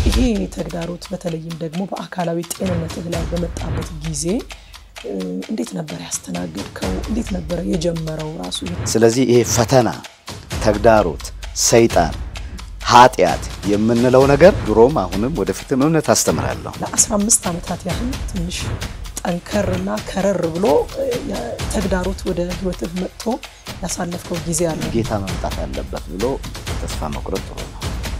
ይሄ ተግዳሮት በተለይም ደግሞ በአካላዊ ጤንነትህ ላይ በመጣበት ጊዜ እንዴት ነበር ያስተናገድከው? እንዴት ነበረ የጀመረው ራሱ? ስለዚህ ይሄ ፈተና፣ ተግዳሮት፣ ሰይጣን፣ ኃጢአት የምንለው ነገር ድሮም አሁንም ወደፊትም እምነት አስተምራለሁ። ለ15 ዓመታት ያህል ትንሽ ጠንከር እና ከረር ብሎ ተግዳሮት ወደ ህይወትህ መጥቶ ያሳለፍከው ጊዜ አለ። ጌታ መምጣት አለበት ብሎ ተስፋ መቁረጥ ጥሩ ነው።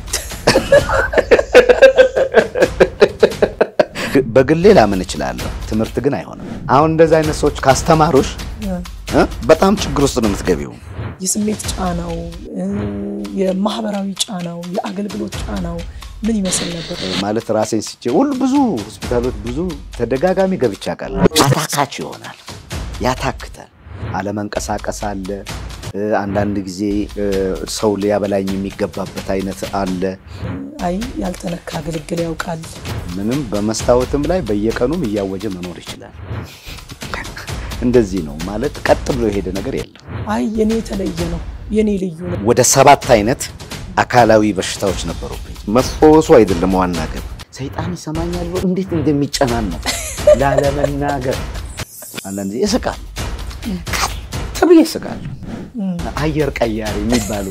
በግሌ ላምን እችላለሁ፣ ትምህርት ግን አይሆንም። አሁን እንደዚህ አይነት ሰዎች ካስተማሩሽ በጣም ችግር ውስጥ ነው የምትገቢው። የስሜት ጫናው፣ የማህበራዊ ጫናው፣ የአገልግሎት ጫናው ምን ይመስል ነበር? ማለት ራሴን ስቼ ሁሉ ብዙ ሆስፒታሎች ብዙ ተደጋጋሚ ገብቼ አውቃለሁ። አታካች ይሆናል፣ ያታክታል፣ አለመንቀሳቀስ አለ። አንዳንድ ጊዜ ሰው ሊያበላኝ የሚገባበት አይነት አለ። አይ ያልተነካ ግልግል ያውቃል። ምንም በመስታወትም ላይ በየቀኑም እያወጀ መኖር ይችላል። እንደዚህ ነው ማለት ቀጥ ብሎ የሄደ ነገር የለም። አይ የኔ የተለየ ነው፣ የኔ ልዩ ነው። ወደ ሰባት አይነት አካላዊ በሽታዎች ነበሩብኝ። መፈወሱ አይደለም ዋና ግን ሰይጣን ይሰማኛል ብሎ እንዴት እንደሚጨናነቅ ላለመናገር አንዳንድ ጊዜ ይስቃል፣ ከት ብዬ ይስቃል። አየር ቀያሪ የሚባሉ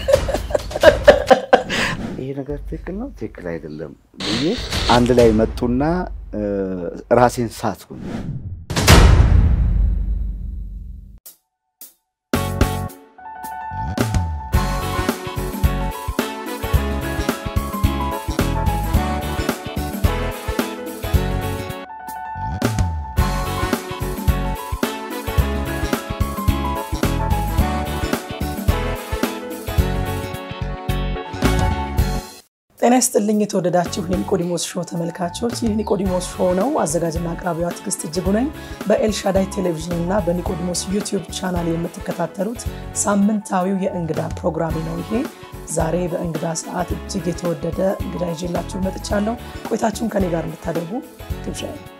ይሄ ነገር ትክክል ነው ትክክል አይደለም ብዬ አንድ ላይ መጡና ራሴን ሳትኩኝ። ጤና ይስጥልኝ የተወደዳችሁ የኒቆዲሞስ ሾው ተመልካቾች፣ ይህ ኒቆዲሞስ ሾው ነው። አዘጋጅና አቅራቢዋ ትዕግስት እጅጉ ነኝ። በኤልሻዳይ ቴሌቪዥን እና በኒቆዲሞስ ዩቲዩብ ቻናል የምትከታተሉት ሳምንታዊው የእንግዳ ፕሮግራሜ ነው። ይሄ ዛሬ በእንግዳ ሰዓት እጅግ የተወደደ እንግዳ ይዤላችሁ መጥቻለሁ። ቆይታችሁን ከኔ ጋር እንድታደርጉ ግብዣ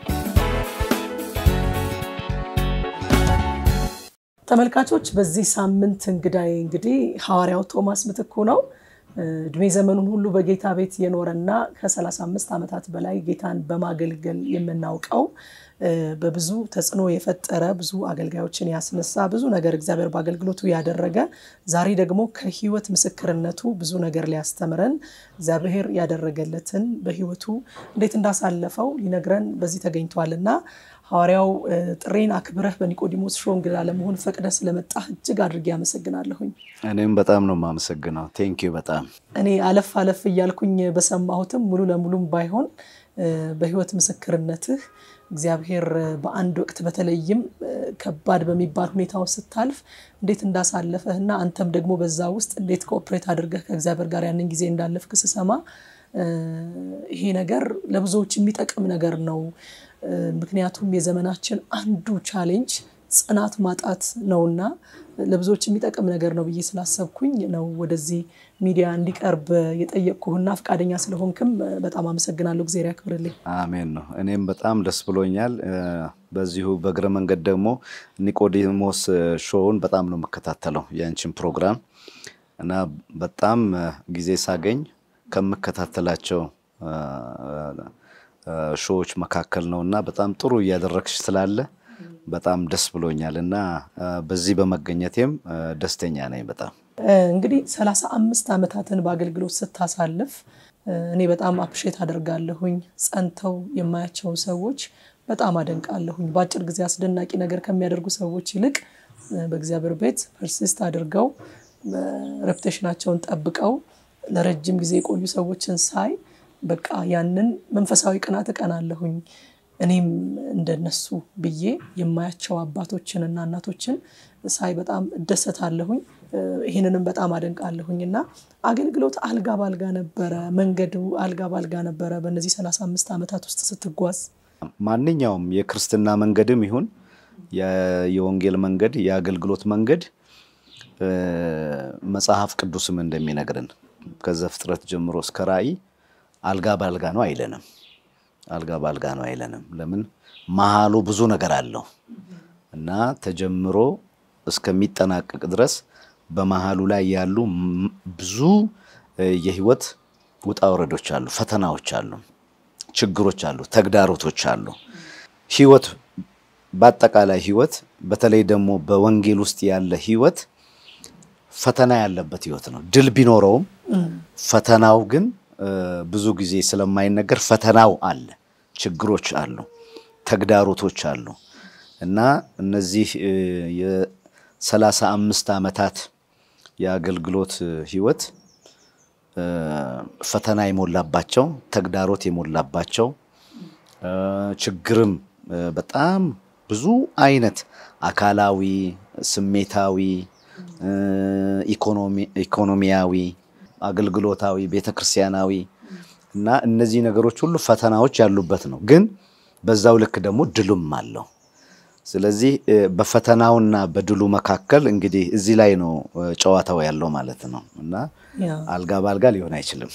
ተመልካቾች፣ በዚህ ሳምንት እንግዳዬ እንግዲህ ሐዋርያው ቶማስ ምትኩ ነው። እድሜ ዘመኑን ሁሉ በጌታ ቤት የኖረና ከ35 ዓመታት በላይ ጌታን በማገልገል የምናውቀው በብዙ ተጽዕኖ የፈጠረ ብዙ አገልጋዮችን ያስነሳ ብዙ ነገር እግዚአብሔር በአገልግሎቱ ያደረገ ዛሬ ደግሞ ከሕይወት ምስክርነቱ ብዙ ነገር ሊያስተምረን እግዚአብሔር ያደረገለትን በሕይወቱ እንዴት እንዳሳለፈው ሊነግረን በዚህ ተገኝቷልና ሐዋርያው ጥሬን አክብረህ በኒቆዲሞስ ሾው እንግዳ ለመሆን ፈቅደህ ስለመጣህ እጅግ አድርጌ አመሰግናለሁኝ። እኔም በጣም ነው የማመሰግነው። ቴንኪዩ በጣም እኔ አለፍ አለፍ እያልኩኝ በሰማሁትም ሙሉ ለሙሉም ባይሆን በህይወት ምስክርነትህ እግዚአብሔር በአንድ ወቅት በተለይም ከባድ በሚባል ሁኔታ ውስጥ ስታልፍ እንዴት እንዳሳለፈህ እና አንተም ደግሞ በዛ ውስጥ እንዴት ኮኦፕሬት አድርገህ ከእግዚአብሔር ጋር ያንን ጊዜ እንዳለፍክ ስሰማ ይሄ ነገር ለብዙዎች የሚጠቅም ነገር ነው። ምክንያቱም የዘመናችን አንዱ ቻሌንጅ ጽናት ማጣት ነውና ለብዙዎች የሚጠቅም ነገር ነው ብዬ ስላሰብኩኝ ነው ወደዚህ ሚዲያ እንዲቀርብ የጠየቅኩህና ፈቃደኛ ስለሆንክም በጣም አመሰግናለሁ። እግዚአብሔር ያክብርልኝ። አሜን ነው። እኔም በጣም ደስ ብሎኛል። በዚሁ በእግረ መንገድ ደግሞ ኒቆዲሞስ ሾውን በጣም ነው የምከታተለው የአንቺን ፕሮግራም እና በጣም ጊዜ ሳገኝ ከምከታተላቸው ሾዎች መካከል ነው እና በጣም ጥሩ እያደረግሽ ስላለ በጣም ደስ ብሎኛል እና በዚህ በመገኘቴም ደስተኛ ነኝ በጣም። እንግዲህ ሰላሳ አምስት ዓመታትን በአገልግሎት ስታሳልፍ እኔ በጣም አፕሼት አደርጋለሁኝ። ጸንተው የማያቸውን ሰዎች በጣም አደንቃለሁኝ። በአጭር ጊዜ አስደናቂ ነገር ከሚያደርጉ ሰዎች ይልቅ በእግዚአብሔር ቤት ፐርሲስት አድርገው ሬፑቴሽናቸውን ጠብቀው ለረጅም ጊዜ የቆዩ ሰዎችን ሳይ በቃ ያንን መንፈሳዊ ቅናት እቀናለሁኝ። እኔም እንደነሱ ብዬ የማያቸው አባቶችን እና እናቶችን ሳይ በጣም እደሰታለሁኝ። ይህንንም በጣም አደንቃለሁኝ እና አገልግሎት አልጋ ባልጋ ነበረ፣ መንገዱ አልጋ ባልጋ ነበረ በእነዚህ 35 ዓመታት ውስጥ ስትጓዝ? ማንኛውም የክርስትና መንገድም ይሁን የወንጌል መንገድ የአገልግሎት መንገድ መጽሐፍ ቅዱስም እንደሚነግርን ከዘፍጥረት ጀምሮ እስከ ራእይ አልጋ ባልጋ ነው አይለንም። አልጋ ባልጋ ነው አይለንም። ለምን መሀሉ ብዙ ነገር አለው እና ተጀምሮ እስከሚጠናቀቅ ድረስ በመሀሉ ላይ ያሉ ብዙ የህይወት ውጣ ውረዶች አሉ፣ ፈተናዎች አሉ፣ ችግሮች አሉ፣ ተግዳሮቶች አሉ። ህይወት በአጠቃላይ ህይወት በተለይ ደግሞ በወንጌል ውስጥ ያለ ህይወት ፈተና ያለበት ህይወት ነው። ድል ቢኖረውም ፈተናው ግን ብዙ ጊዜ ስለማይነገር ፈተናው አለ፣ ችግሮች አሉ፣ ተግዳሮቶች አሉ እና እነዚህ የሰላሳ አምስት ዓመታት የአገልግሎት ህይወት ፈተና የሞላባቸው ተግዳሮት የሞላባቸው ችግርም በጣም ብዙ አይነት አካላዊ፣ ስሜታዊ፣ ኢኮኖሚያዊ፣ አገልግሎታዊ፣ ቤተክርስቲያናዊ እና እነዚህ ነገሮች ሁሉ ፈተናዎች ያሉበት ነው። ግን በዛው ልክ ደግሞ ድሉም አለው። ስለዚህ በፈተናውና በድሉ መካከል እንግዲህ እዚህ ላይ ነው ጨዋታው ያለው ማለት ነው እና አልጋ በአልጋ ሊሆን አይችልም።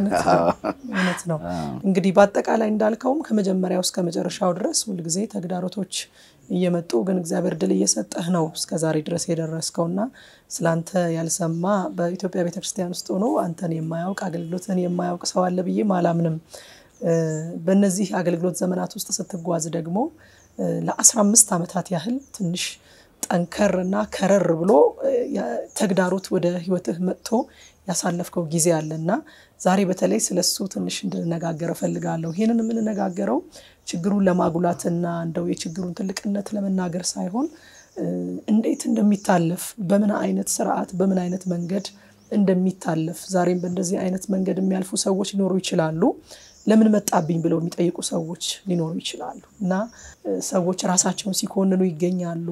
እውነት ነው። እንግዲህ በአጠቃላይ እንዳልከውም ከመጀመሪያው እስከ መጨረሻው ድረስ ሁልጊዜ ተግዳሮቶች እየመጡ ግን እግዚአብሔር ድል እየሰጠህ ነው እስከ ዛሬ ድረስ የደረስከውና ስለአንተ ያልሰማ በኢትዮጵያ ቤተክርስቲያን ውስጥ ሆኖ አንተን የማያውቅ አገልግሎትን የማያውቅ ሰው አለ ብዬ አላምንም። በእነዚህ አገልግሎት ዘመናት ውስጥ ስትጓዝ ደግሞ ለአስራ አምስት ዓመታት ያህል ትንሽ ጠንከር እና ከረር ብሎ ተግዳሮት ወደ ህይወትህ መጥቶ ያሳለፍከው ጊዜ አለ እና ዛሬ በተለይ ስለሱ ትንሽ እንድንነጋገር እፈልጋለሁ። ይህንን የምንነጋገረው ችግሩን ለማጉላትና እንደው የችግሩን ትልቅነት ለመናገር ሳይሆን እንዴት እንደሚታለፍ በምን አይነት ስርዓት በምን አይነት መንገድ እንደሚታለፍ ዛሬም በእንደዚህ አይነት መንገድ የሚያልፉ ሰዎች ሊኖሩ ይችላሉ። ለምን መጣብኝ ብለው የሚጠይቁ ሰዎች ሊኖሩ ይችላሉ እና ሰዎች ራሳቸውን ሲኮንኑ ይገኛሉ።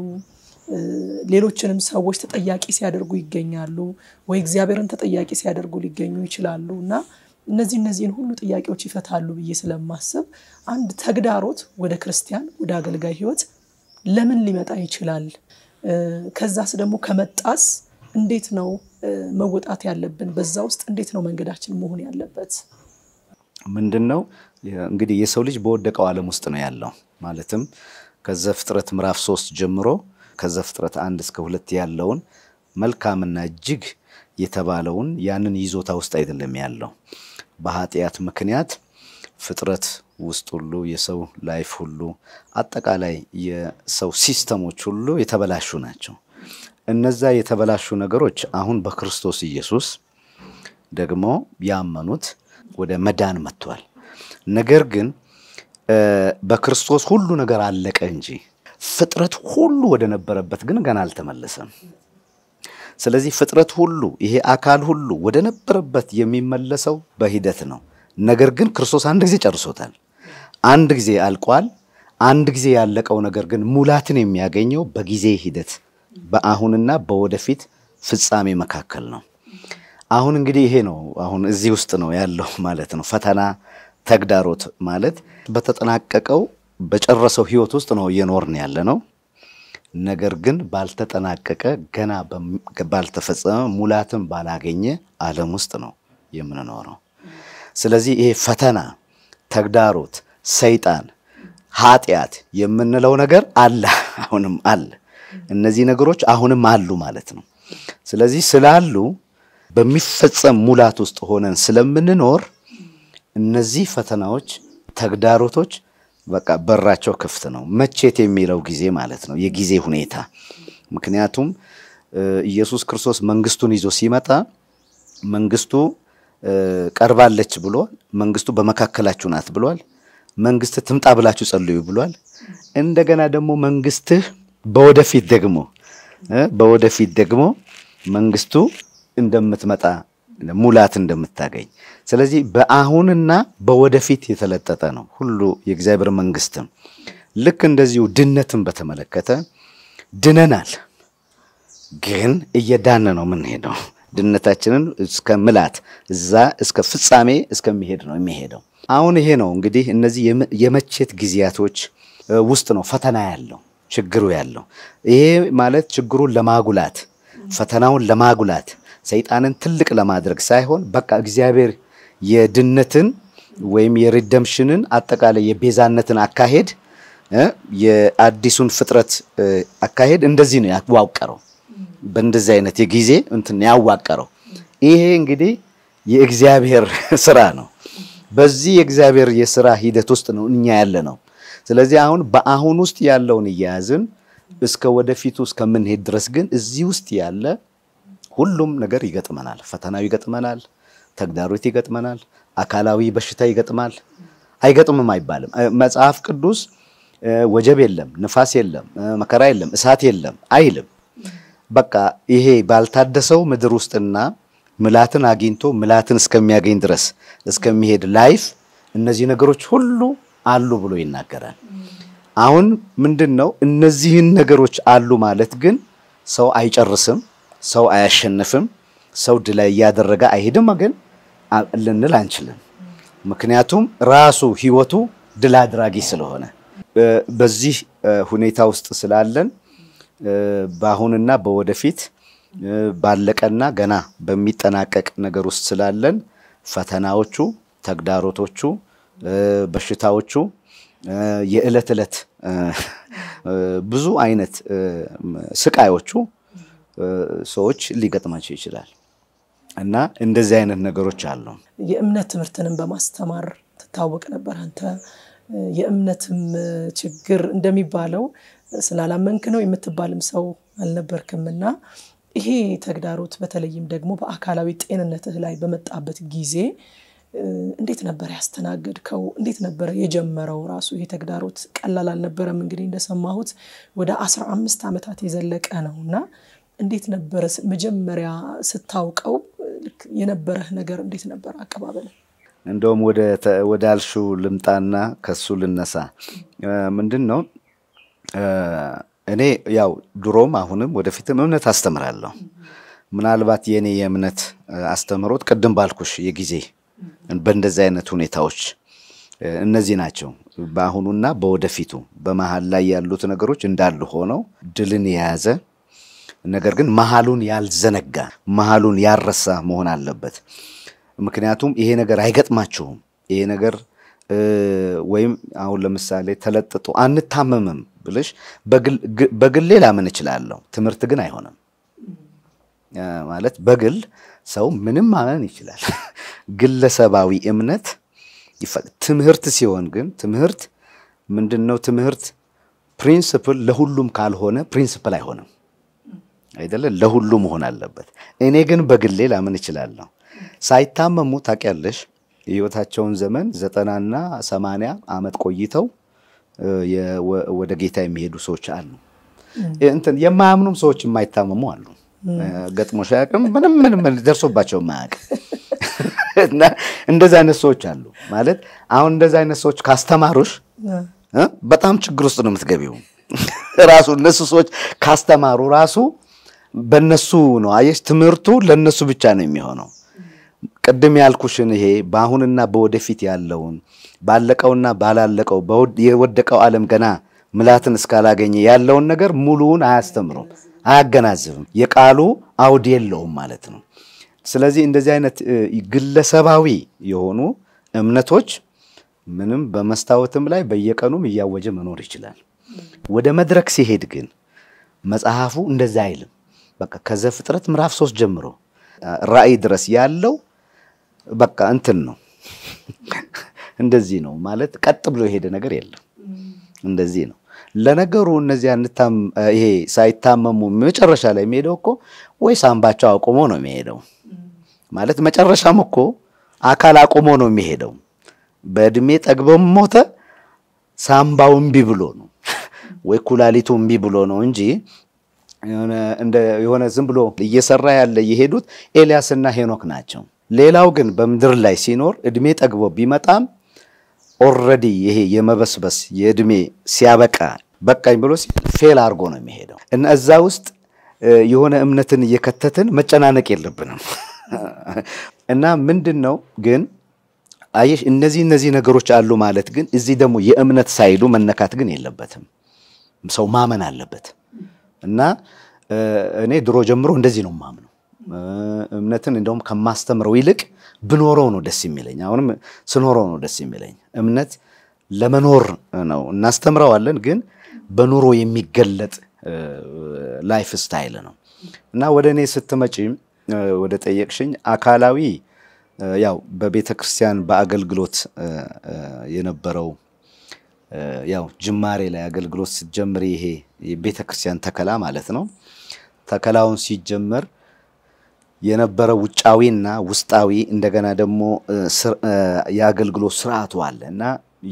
ሌሎችንም ሰዎች ተጠያቂ ሲያደርጉ ይገኛሉ፣ ወይ እግዚአብሔርን ተጠያቂ ሲያደርጉ ሊገኙ ይችላሉ እና እነዚህ እነዚህን ሁሉ ጥያቄዎች ይፈታሉ ብዬ ስለማስብ አንድ ተግዳሮት ወደ ክርስቲያን ወደ አገልጋይ ህይወት ለምን ሊመጣ ይችላል? ከዛስ ደግሞ ከመጣስ እንዴት ነው መወጣት ያለብን? በዛ ውስጥ እንዴት ነው መንገዳችን መሆን ያለበት? ምንድን ነው እንግዲህ የሰው ልጅ በወደቀው ዓለም ውስጥ ነው ያለው። ማለትም ከዘፍጥረት ምዕራፍ ሶስት ጀምሮ ከዘፍጥረት አንድ እስከ ሁለት ያለውን መልካምና እጅግ የተባለውን ያንን ይዞታ ውስጥ አይደለም ያለው። በኃጢአት ምክንያት ፍጥረት ውስጥ ሁሉ የሰው ላይፍ ሁሉ አጠቃላይ የሰው ሲስተሞች ሁሉ የተበላሹ ናቸው። እነዛ የተበላሹ ነገሮች አሁን በክርስቶስ ኢየሱስ ደግሞ ያመኑት ወደ መዳን መጥቷል። ነገር ግን በክርስቶስ ሁሉ ነገር አለቀ እንጂ ፍጥረት ሁሉ ወደ ነበረበት ግን ገና አልተመለሰም። ስለዚህ ፍጥረት ሁሉ ይሄ አካል ሁሉ ወደ ነበረበት የሚመለሰው በሂደት ነው። ነገር ግን ክርስቶስ አንድ ጊዜ ጨርሶታል። አንድ ጊዜ አልቋል። አንድ ጊዜ ያለቀው ነገር ግን ሙላትን የሚያገኘው በጊዜ ሂደት በአሁንና በወደፊት ፍጻሜ መካከል ነው። አሁን እንግዲህ ይሄ ነው አሁን እዚህ ውስጥ ነው ያለው ማለት ነው። ፈተና ተግዳሮት ማለት በተጠናቀቀው በጨረሰው ህይወት ውስጥ ነው እየኖርን ያለ ነው። ነገር ግን ባልተጠናቀቀ ገና ባልተፈጸመ ሙላትን ባላገኘ ዓለም ውስጥ ነው የምንኖረው። ስለዚህ ይሄ ፈተና፣ ተግዳሮት፣ ሰይጣን፣ ኃጢአት የምንለው ነገር አለ፣ አሁንም አለ። እነዚህ ነገሮች አሁንም አሉ ማለት ነው። ስለዚህ ስላሉ በሚፈጸም ሙላት ውስጥ ሆነን ስለምንኖር እነዚህ ፈተናዎች፣ ተግዳሮቶች በቃ በራቸው ክፍት ነው። መቼት የሚለው ጊዜ ማለት ነው፣ የጊዜ ሁኔታ። ምክንያቱም ኢየሱስ ክርስቶስ መንግስቱን ይዞ ሲመጣ መንግስቱ ቀርባለች ብሏል። መንግስቱ በመካከላችሁ ናት ብሏል። መንግስት ትምጣ ብላችሁ ጸልዩ ብሏል። እንደገና ደግሞ መንግስትህ በወደፊት ደግሞ በወደፊት ደግሞ መንግስቱ እንደምትመጣ ሙላት እንደምታገኝ ስለዚህ በአሁንና በወደፊት የተለጠጠ ነው ሁሉ የእግዚአብሔር መንግስትም። ልክ እንደዚሁ ድነትን በተመለከተ ድነናል፣ ግን እየዳነ ነው የምንሄደው። ድነታችንን እስከ ምላት እዛ እስከ ፍጻሜ እስከሚሄድ ነው የሚሄደው። አሁን ይሄ ነው እንግዲህ እነዚህ የመቼት ጊዜያቶች ውስጥ ነው ፈተና ያለው ችግሩ ያለው። ይሄ ማለት ችግሩን ለማጉላት ፈተናውን ለማጉላት ሰይጣንን ትልቅ ለማድረግ ሳይሆን በቃ እግዚአብሔር የድነትን ወይም የሪደምሽንን አጠቃላይ የቤዛነትን አካሄድ የአዲሱን ፍጥረት አካሄድ እንደዚህ ነው ያዋቀረው። በእንደዚህ አይነት የጊዜ እንትን ያዋቀረው። ይሄ እንግዲህ የእግዚአብሔር ስራ ነው። በዚህ የእግዚአብሔር የስራ ሂደት ውስጥ ነው እኛ ያለ ነው። ስለዚህ አሁን በአሁን ውስጥ ያለውን እያያዝን እስከ ወደፊቱ እስከምንሄድ ድረስ ግን እዚህ ውስጥ ያለ ሁሉም ነገር ይገጥመናል። ፈተናው ይገጥመናል፣ ተግዳሮት ይገጥመናል፣ አካላዊ በሽታ ይገጥማል። አይገጥምም አይባልም። መጽሐፍ ቅዱስ ወጀብ የለም፣ ንፋስ የለም፣ መከራ የለም፣ እሳት የለም አይልም። በቃ ይሄ ባልታደሰው ምድር ውስጥና ምላትን አግኝቶ ምላትን እስከሚያገኝ ድረስ እስከሚሄድ ላይፍ እነዚህ ነገሮች ሁሉ አሉ ብሎ ይናገራል። አሁን ምንድን ነው እነዚህን ነገሮች አሉ ማለት ግን ሰው አይጨርስም፣ ሰው አያሸንፍም፣ ሰው ድል እያደረገ አይሄድም ግን ልንል አንችልም። ምክንያቱም ራሱ ህይወቱ ድል አድራጊ ስለሆነ በዚህ ሁኔታ ውስጥ ስላለን በአሁንና በወደፊት ባለቀና ገና በሚጠናቀቅ ነገር ውስጥ ስላለን ፈተናዎቹ፣ ተግዳሮቶቹ፣ በሽታዎቹ የዕለት ዕለት ብዙ አይነት ስቃዮቹ ሰዎች ሊገጥማቸው ይችላል እና እንደዚህ አይነት ነገሮች አሉ። የእምነት ትምህርትንም በማስተማር ትታወቅ ነበር አንተ። የእምነትም ችግር እንደሚባለው ስላላመንክ ነው የምትባልም ሰው አልነበርክም እና ይሄ ተግዳሮት በተለይም ደግሞ በአካላዊ ጤንነትህ ላይ በመጣበት ጊዜ እንዴት ነበር ያስተናገድከው? እንዴት ነበረ የጀመረው? ራሱ ይሄ ተግዳሮት ቀላል አልነበረም። እንግዲህ እንደሰማሁት ወደ አስራ አምስት ዓመታት የዘለቀ ነው እና እንዴት ነበረ መጀመሪያ ስታውቀው የነበረህ ነገር እንዴት ነበር አቀባበል? እንደውም ወደ አልሹ ልምጣና ከሱ ልነሳ። ምንድን ነው እኔ ያው ድሮም አሁንም ወደፊትም እምነት አስተምራለሁ። ምናልባት የእኔ የእምነት አስተምሮት ቅድም ባልኩሽ የጊዜ በእንደዚህ አይነት ሁኔታዎች እነዚህ ናቸው። በአሁኑና በወደፊቱ በመሀል ላይ ያሉት ነገሮች እንዳሉ ሆነው ድልን የያዘ ነገር ግን መሀሉን ያልዘነጋ መሀሉን ያልረሳ መሆን አለበት። ምክንያቱም ይሄ ነገር አይገጥማችሁም። ይሄ ነገር ወይም አሁን ለምሳሌ ተለጥጦ አንታመምም ብልሽ በግሌ ላምን እችላለሁ። ትምህርት ግን አይሆንም ማለት በግል ሰው ምንም ማመን ይችላል። ግለሰባዊ እምነት ትምህርት ሲሆን ግን ትምህርት ምንድን ነው? ትምህርት ፕሪንስፕል ለሁሉም ካልሆነ ፕሪንስፕል አይሆንም አይደለ? ለሁሉ መሆን አለበት። እኔ ግን በግሌ ላምን እችላለሁ። ሳይታመሙ ታውቂያለሽ፣ የህይወታቸውን ዘመን ዘጠናና ሰማንያ ዓመት ቆይተው ወደ ጌታ የሚሄዱ ሰዎች አሉ። እንትን የማያምኑም ሰዎች የማይታመሙ አሉ። ገጥሞሽ አያውቅም? ምንም ምንም ደርሶባቸው የማያውቅ እና እንደዚህ አይነት ሰዎች አሉ። ማለት አሁን እንደዚህ አይነት ሰዎች ካስተማሩሽ በጣም ችግር ውስጥ ነው የምትገቢው። ራሱ እነሱ ሰዎች ካስተማሩ ራሱ በነሱ ነው አየሽ፣ ትምህርቱ ለነሱ ብቻ ነው የሚሆነው። ቅድም ያልኩሽን ይሄ በአሁንና በወደፊት ያለውን ባለቀውና ባላለቀው የወደቀው ዓለም ገና ምላትን እስካላገኘ ያለውን ነገር ሙሉውን አያስተምሩም፣ አያገናዝብም። የቃሉ አውድ የለውም ማለት ነው። ስለዚህ እንደዚህ አይነት ግለሰባዊ የሆኑ እምነቶች ምንም በመስታወትም ላይ በየቀኑም እያወጀ መኖር ይችላል። ወደ መድረክ ሲሄድ ግን መጽሐፉ እንደዛ አይልም። በቃ ከዘፍጥረት ምዕራፍ ሶስት ጀምሮ ራእይ ድረስ ያለው በቃ እንትን ነው። እንደዚህ ነው ማለት ቀጥ ብሎ የሄደ ነገር የለም። እንደዚህ ነው። ለነገሩ እነዚያ ይሄ ሳይታመሙ መጨረሻ ላይ የሚሄደው እኮ ወይ ሳምባቸው አቁሞ ነው የሚሄደው ማለት መጨረሻም እኮ አካል አቁሞ ነው የሚሄደው። በእድሜ ጠግበው ሞተ፣ ሳምባው እምቢ ብሎ ነው ወይ ኩላሊቱ እምቢ ብሎ ነው እንጂ የሆነ ዝም ብሎ እየሰራ ያለ የሄዱት ኤልያስና ሄኖክ ናቸው። ሌላው ግን በምድር ላይ ሲኖር እድሜ ጠግቦ ቢመጣም ኦልሬዲ ይሄ የመበስበስ የእድሜ ሲያበቃ በቃኝ ብሎ ፌል አድርጎ ነው የሚሄደው እና እዛ ውስጥ የሆነ እምነትን እየከተትን መጨናነቅ የለብንም እና ምንድን ነው ግን አየሽ እነዚህ እነዚህ ነገሮች አሉ ማለት ግን እዚህ ደግሞ የእምነት ሳይዱ መነካት ግን የለበትም። ሰው ማመን አለበት እና እኔ ድሮ ጀምሮ እንደዚህ ነው ማምነው። እምነትን እንደውም ከማስተምረው ይልቅ ብኖረው ነው ደስ የሚለኝ። አሁንም ስኖረው ነው ደስ የሚለኝ። እምነት ለመኖር ነው እናስተምረዋለን፣ ግን በኑሮ የሚገለጥ ላይፍ ስታይል ነው እና ወደ እኔ ስትመጪ ወደ ጠየቅሽኝ አካላዊ ያው በቤተ ክርስቲያን በአገልግሎት የነበረው ያው ጅማሬ ላይ አገልግሎት ስትጀምር ይሄ የቤተ ክርስቲያን ተከላ ማለት ነው። ተከላውን ሲጀመር የነበረው ውጫዊና ውስጣዊ እንደገና ደግሞ የአገልግሎት ስርዓቱ አለ እና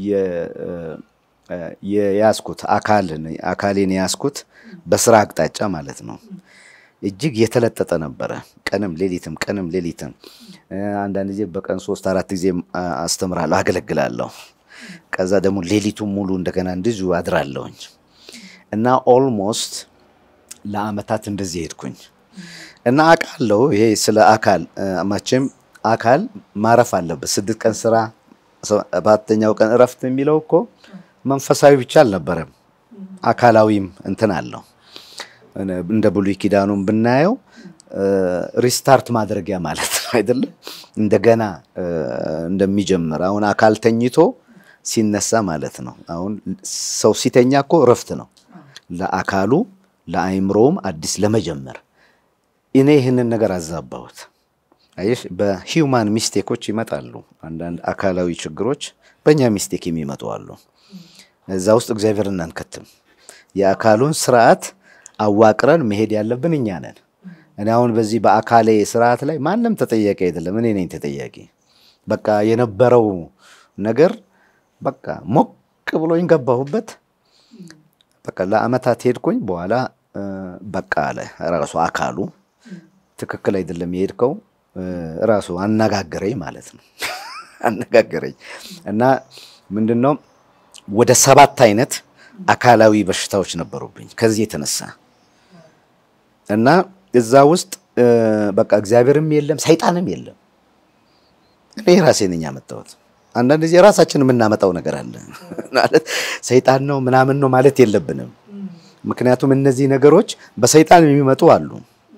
የያዝኩት አካልን አካሌን የያዝኩት በስራ አቅጣጫ ማለት ነው። እጅግ የተለጠጠ ነበረ። ቀንም ሌሊትም ቀንም ሌሊትም አንዳንድ ጊዜ በቀን ሶስት አራት ጊዜ አስተምራለሁ፣ አገለግላለሁ። ከዛ ደግሞ ሌሊቱን ሙሉ እንደገና እንደዚሁ አድራለሁኝ እና ኦልሞስት ለአመታት እንደዚህ ሄድኩኝ እና አውቃለሁ። ይሄ ስለ አካል መቼም አካል ማረፍ አለበት። ስድስት ቀን ስራ ሰባተኛው ቀን እረፍት የሚለው እኮ መንፈሳዊ ብቻ አልነበረም፣ አካላዊም እንትን አለው። እንደ ብሉይ ኪዳኑን ብናየው ሪስታርት ማድረጊያ ማለት ነው አይደለም? እንደገና እንደሚጀምር አሁን አካል ተኝቶ ሲነሳ ማለት ነው። አሁን ሰው ሲተኛ እኮ እረፍት ነው ለአካሉ ለአይምሮውም አዲስ ለመጀመር። እኔ ይህንን ነገር አዛባሁት። አየሽ፣ በሂውማን ሚስቴኮች ይመጣሉ። አንዳንድ አካላዊ ችግሮች በእኛ ሚስቴክ የሚመጡ አሉ። እዛ ውስጥ እግዚአብሔር እናንከትም። የአካሉን ስርዓት አዋቅረን መሄድ ያለብን እኛ ነን። እኔ አሁን በዚህ በአካሌ ስርዓት ላይ ማንም ተጠያቂ አይደለም፣ እኔ ነኝ ተጠያቂ። በቃ የነበረው ነገር በቃ ሞቅ ብሎኝ ገባሁበት። በቃ ለአመታት ሄድኩኝ። በኋላ በቃ አለ ራሱ አካሉ ትክክል አይደለም የሄድከው ራሱ አነጋገረኝ ማለት ነው። አነጋገረኝ እና ምንድን ነው ወደ ሰባት አይነት አካላዊ በሽታዎች ነበሩብኝ ከዚህ የተነሳ እና እዛ ውስጥ በቃ እግዚአብሔርም የለም ሰይጣንም የለም። እኔ ራሴ ነኝ ያመጣሁት። አንዳንድ ጊዜ ራሳችን የምናመጣው ነገር አለ ማለት ሰይጣን ነው ምናምን ነው ማለት የለብንም። ምክንያቱም እነዚህ ነገሮች በሰይጣን የሚመጡ አሉ፣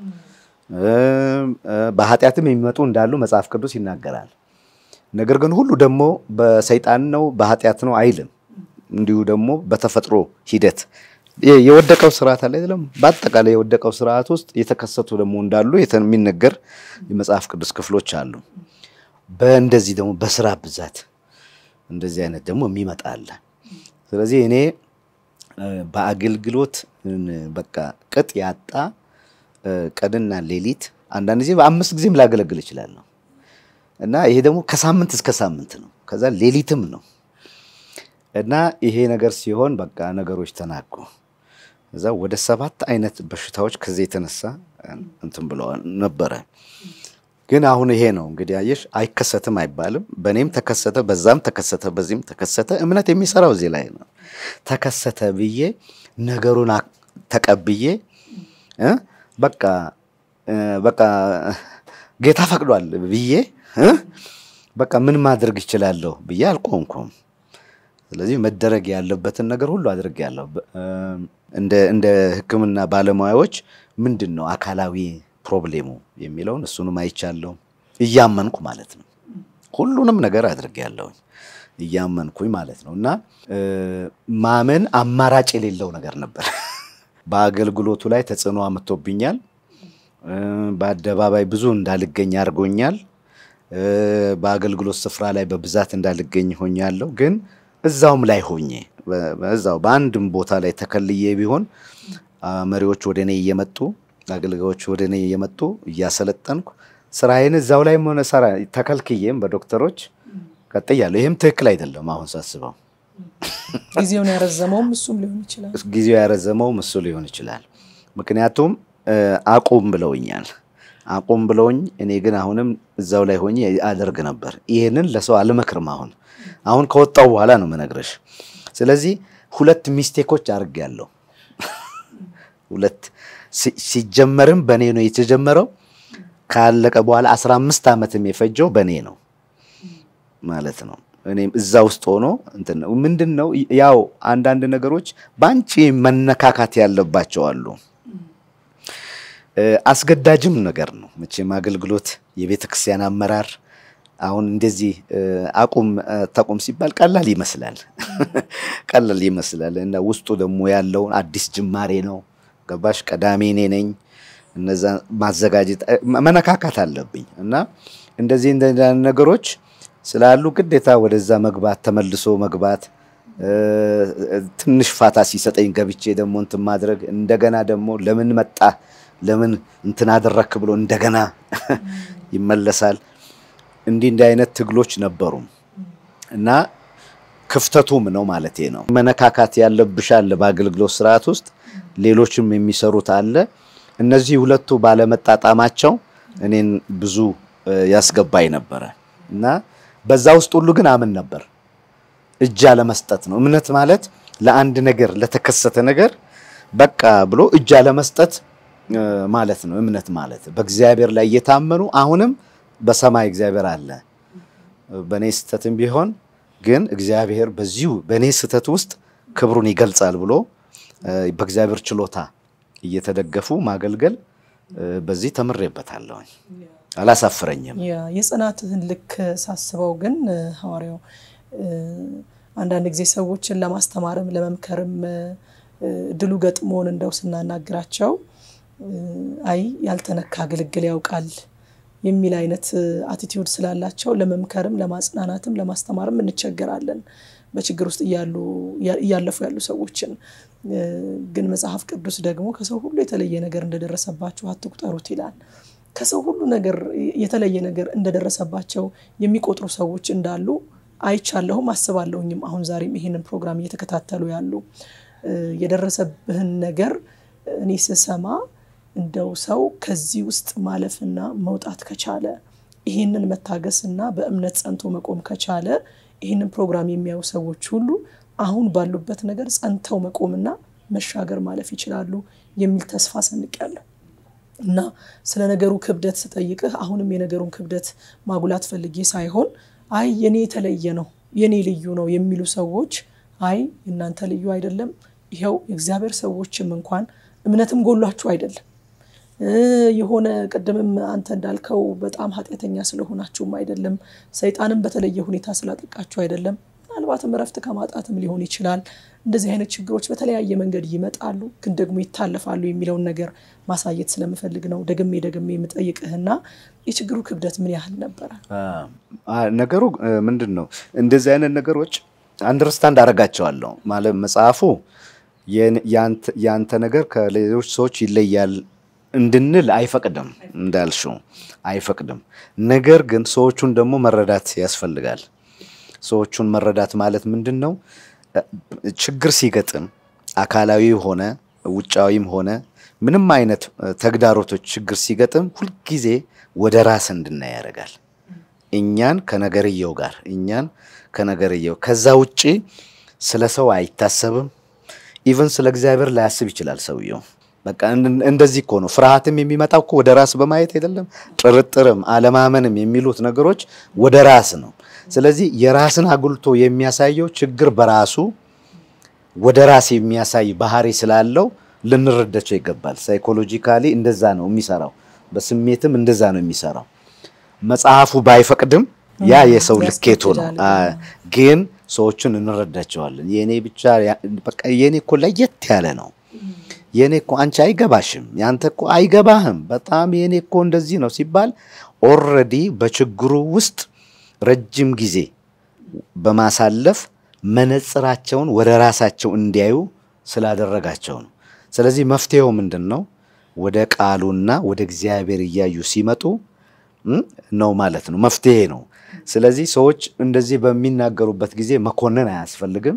በኃጢአትም የሚመጡ እንዳሉ መጽሐፍ ቅዱስ ይናገራል። ነገር ግን ሁሉ ደግሞ በሰይጣን ነው በኃጢአት ነው አይልም። እንዲሁ ደግሞ በተፈጥሮ ሂደት የወደቀው ስርዓት አለ አይደለም። በአጠቃላይ የወደቀው ስርዓት ውስጥ የተከሰቱ ደግሞ እንዳሉ የሚነገር የመጽሐፍ ቅዱስ ክፍሎች አሉ። በእንደዚህ ደግሞ በስራ ብዛት እንደዚህ አይነት ደግሞ የሚመጣ አለ። ስለዚህ እኔ በአገልግሎት በቃ ቅጥ ያጣ ቀንና ሌሊት አንዳንድ ጊዜ በአምስት ጊዜም ላገለግል እችላለሁ እና ይሄ ደግሞ ከሳምንት እስከ ሳምንት ነው። ከዛ ሌሊትም ነው እና ይሄ ነገር ሲሆን በቃ ነገሮች ተናቁ። እዛ ወደ ሰባት አይነት በሽታዎች ከዚህ የተነሳ እንትን ብለዋል ነበረ። ግን አሁን ይሄ ነው እንግዲህ አየሽ፣ አይከሰትም አይባልም። በእኔም ተከሰተ፣ በዛም ተከሰተ፣ በዚህም ተከሰተ። እምነት የሚሰራው እዚህ ላይ ነው። ተከሰተ ብዬ ነገሩን ተቀብዬ በቃ በቃ ጌታ ፈቅዷል ብዬ በቃ ምን ማድረግ ይችላለሁ ብዬ አልቆምኩም። ስለዚህ መደረግ ያለበትን ነገር ሁሉ አድርጌያለሁ። እንደ ሕክምና ባለሙያዎች ምንድን ነው አካላዊ ፕሮብሌሙ የሚለውን እሱንም አይቻለሁ እያመንኩ ማለት ነው። ሁሉንም ነገር አድርጌያለሁኝ እያመንኩኝ ማለት ነው። እና ማመን አማራጭ የሌለው ነገር ነበር። በአገልግሎቱ ላይ ተጽዕኖ አምጥቶብኛል። በአደባባይ ብዙ እንዳልገኝ አድርጎኛል። በአገልግሎት ስፍራ ላይ በብዛት እንዳልገኝ ሆኛለሁ። ግን እዛውም ላይ ሆኜ እዛው በአንድም ቦታ ላይ ተከልዬ ቢሆን መሪዎች ወደ እኔ እየመጡ አገልጋዮች ወደ እኔ እየመጡ እያሰለጠንኩ ስራዬን እዛው ላይ ሆነ ሰራ ተከልክዬም በዶክተሮች ቀጥያለሁ። ይህም ትክክል አይደለም አሁን ሳስበው። ጊዜውን ያረዘመውም እሱም ሊሆን ይችላል። ጊዜው ያረዘመውም እሱ ሊሆን ይችላል። ምክንያቱም አቁም ብለውኛል። አቁም ብለውኝ እኔ ግን አሁንም እዛው ላይ ሆኜ አደርግ ነበር። ይህንን ለሰው አልመክርም። አሁን አሁን ከወጣው በኋላ ነው የምነግርሽ። ስለዚህ ሁለት ሚስቴኮች አድርጌያለሁ። ሁለት ሲጀመርም በእኔ ነው የተጀመረው። ካለቀ በኋላ አስራ አምስት ዓመትም የፈጀው በእኔ ነው ማለት ነው። እኔም እዛ ውስጥ ሆኖ እንትን ነው ምንድን ነው ያው አንዳንድ ነገሮች በአንቺ መነካካት ያለባቸው አሉ። አስገዳጅም ነገር ነው መቼም አገልግሎት፣ የቤተ ክርስቲያን አመራር አሁን እንደዚህ አቁም ተቁም ሲባል ቀላል ይመስላል ቀላል ይመስላል እና ውስጡ ደግሞ ያለውን አዲስ ጅማሬ ነው። ገባሽ? ቀዳሚ እኔ ነኝ። እነዛ ማዘጋጀት መነካካት አለብኝ እና እንደዚህ እንደ ነገሮች ስላሉ ግዴታ ወደዛ መግባት ተመልሶ መግባት ትንሽ ፋታ ሲሰጠኝ ገብቼ ደግሞ እንትን ማድረግ እንደገና ደግሞ ለምን መጣ ለምን እንትን አደረክ ብሎ እንደገና ይመለሳል። እንዲህ እንዲህ አይነት ትግሎች ነበሩ እና ክፍተቱም ነው ማለት ነው። መነካካት ያለብሽ አለ በአገልግሎት ስርዓት ውስጥ ሌሎችም የሚሰሩት አለ። እነዚህ ሁለቱ ባለመጣጣማቸው እኔን ብዙ ያስገባኝ ነበረ እና በዛ ውስጥ ሁሉ ግን አምን ነበር። እጅ አለመስጠት ነው እምነት ማለት ለአንድ ነገር ለተከሰተ ነገር በቃ ብሎ እጅ አለመስጠት ማለት ነው እምነት ማለት በእግዚአብሔር ላይ እየታመኑ አሁንም በሰማይ እግዚአብሔር አለ በእኔ ስህተትም ቢሆን ግን እግዚአብሔር በዚሁ በእኔ ስህተት ውስጥ ክብሩን ይገልጻል ብሎ በእግዚአብሔር ችሎታ እየተደገፉ ማገልገል በዚህ ተምሬበታለሁ። አላሳፍረኝም። የጽናትህን ልክ ሳስበው ግን ሐዋርያው አንዳንድ ጊዜ ሰዎችን ለማስተማርም ለመምከርም ድሉ ገጥሞን እንደው ስናናግራቸው አይ ያልተነካ ግልግል ያውቃል የሚል አይነት አቲቲዩድ ስላላቸው ለመምከርም ለማጽናናትም ለማስተማርም እንቸገራለን። በችግር ውስጥ እያለፉ ያሉ ሰዎችን ግን መጽሐፍ ቅዱስ ደግሞ ከሰው ሁሉ የተለየ ነገር እንደደረሰባችሁ አትቁጠሩት ይላል። ከሰው ሁሉ ነገር የተለየ ነገር እንደደረሰባቸው የሚቆጥሩ ሰዎች እንዳሉ አይቻለሁም አስባለሁኝም። አሁን ዛሬም ይሄንን ፕሮግራም እየተከታተሉ ያሉ የደረሰብህን ነገር እኔ ስሰማ እንደው ሰው ከዚህ ውስጥ ማለፍና መውጣት ከቻለ ይህንን መታገስና በእምነት ጸንቶ መቆም ከቻለ ይህንን ፕሮግራም የሚያዩ ሰዎች ሁሉ አሁን ባሉበት ነገር ጸንተው መቆምና መሻገር ማለፍ ይችላሉ የሚል ተስፋ ሰንቄያለሁ። እና ስለ ነገሩ ክብደት ስጠይቅህ አሁንም የነገሩን ክብደት ማጉላት ፈልጌ ሳይሆን አይ የኔ የተለየ ነው የኔ ልዩ ነው የሚሉ ሰዎች አይ እናንተ ልዩ አይደለም፣ ይኸው የእግዚአብሔር ሰዎችም እንኳን እምነትም ጎሏችሁ አይደለም የሆነ ቅድምም አንተ እንዳልከው በጣም ኃጢአተኛ ስለሆናችሁም አይደለም፣ ሰይጣንም በተለየ ሁኔታ ስላጠቃችሁ አይደለም። ምናልባትም እረፍት ከማጣትም ሊሆን ይችላል። እንደዚህ አይነት ችግሮች በተለያየ መንገድ ይመጣሉ፣ ግን ደግሞ ይታለፋሉ የሚለውን ነገር ማሳየት ስለምፈልግ ነው ደግሜ ደግሜ የምጠይቅህና የችግሩ ክብደት ምን ያህል ነበረ? ነገሩ ምንድን ነው? እንደዚህ አይነት ነገሮች አንደርስታንድ አደርጋቸዋለሁ ማለት መጽሐፉ ያንተ ነገር ከሌሎች ሰዎች ይለያል እንድንል አይፈቅድም፣ እንዳልሽው አይፈቅድም። ነገር ግን ሰዎቹን ደግሞ መረዳት ያስፈልጋል። ሰዎቹን መረዳት ማለት ምንድን ነው? ችግር ሲገጥም አካላዊ ሆነ ውጫዊም ሆነ ምንም አይነት ተግዳሮቶች ችግር ሲገጥም ሁልጊዜ ወደ ራስ እንድናይ ያደርጋል። እኛን ከነገርየው ጋር እኛን ከነገርየው ከዛ ውጪ ስለ ሰው አይታሰብም። ኢቨን ስለ እግዚአብሔር ላያስብ ይችላል ሰውየው። በቃ እንደዚህ እኮ ነው። ፍርሃትም የሚመጣው እኮ ወደ ራስ በማየት አይደለም። ጥርጥርም አለማመንም የሚሉት ነገሮች ወደ ራስ ነው። ስለዚህ የራስን አጉልቶ የሚያሳየው ችግር በራሱ ወደ ራስ የሚያሳይ ባህሪ ስላለው ልንረዳቸው ይገባል። ሳይኮሎጂካሊ እንደዛ ነው የሚሰራው፣ በስሜትም እንደዛ ነው የሚሰራው። መጽሐፉ ባይፈቅድም ያ የሰው ልኬቱ ነው። ግን ሰዎችን እንረዳቸዋለን። የኔ ብቻ በቃ የኔ እኮ ለየት ያለ ነው የኔ እኮ አንቺ አይገባሽም፣ ያንተ እኮ አይገባህም፣ በጣም የኔ እኮ እንደዚህ ነው ሲባል ኦልሬዲ በችግሩ ውስጥ ረጅም ጊዜ በማሳለፍ መነጽራቸውን ወደ ራሳቸው እንዲያዩ ስላደረጋቸው ነው። ስለዚህ መፍትሄው ምንድን ነው? ወደ ቃሉና ወደ እግዚአብሔር እያዩ ሲመጡ ነው ማለት ነው። መፍትሄ ነው። ስለዚህ ሰዎች እንደዚህ በሚናገሩበት ጊዜ መኮንን አያስፈልግም።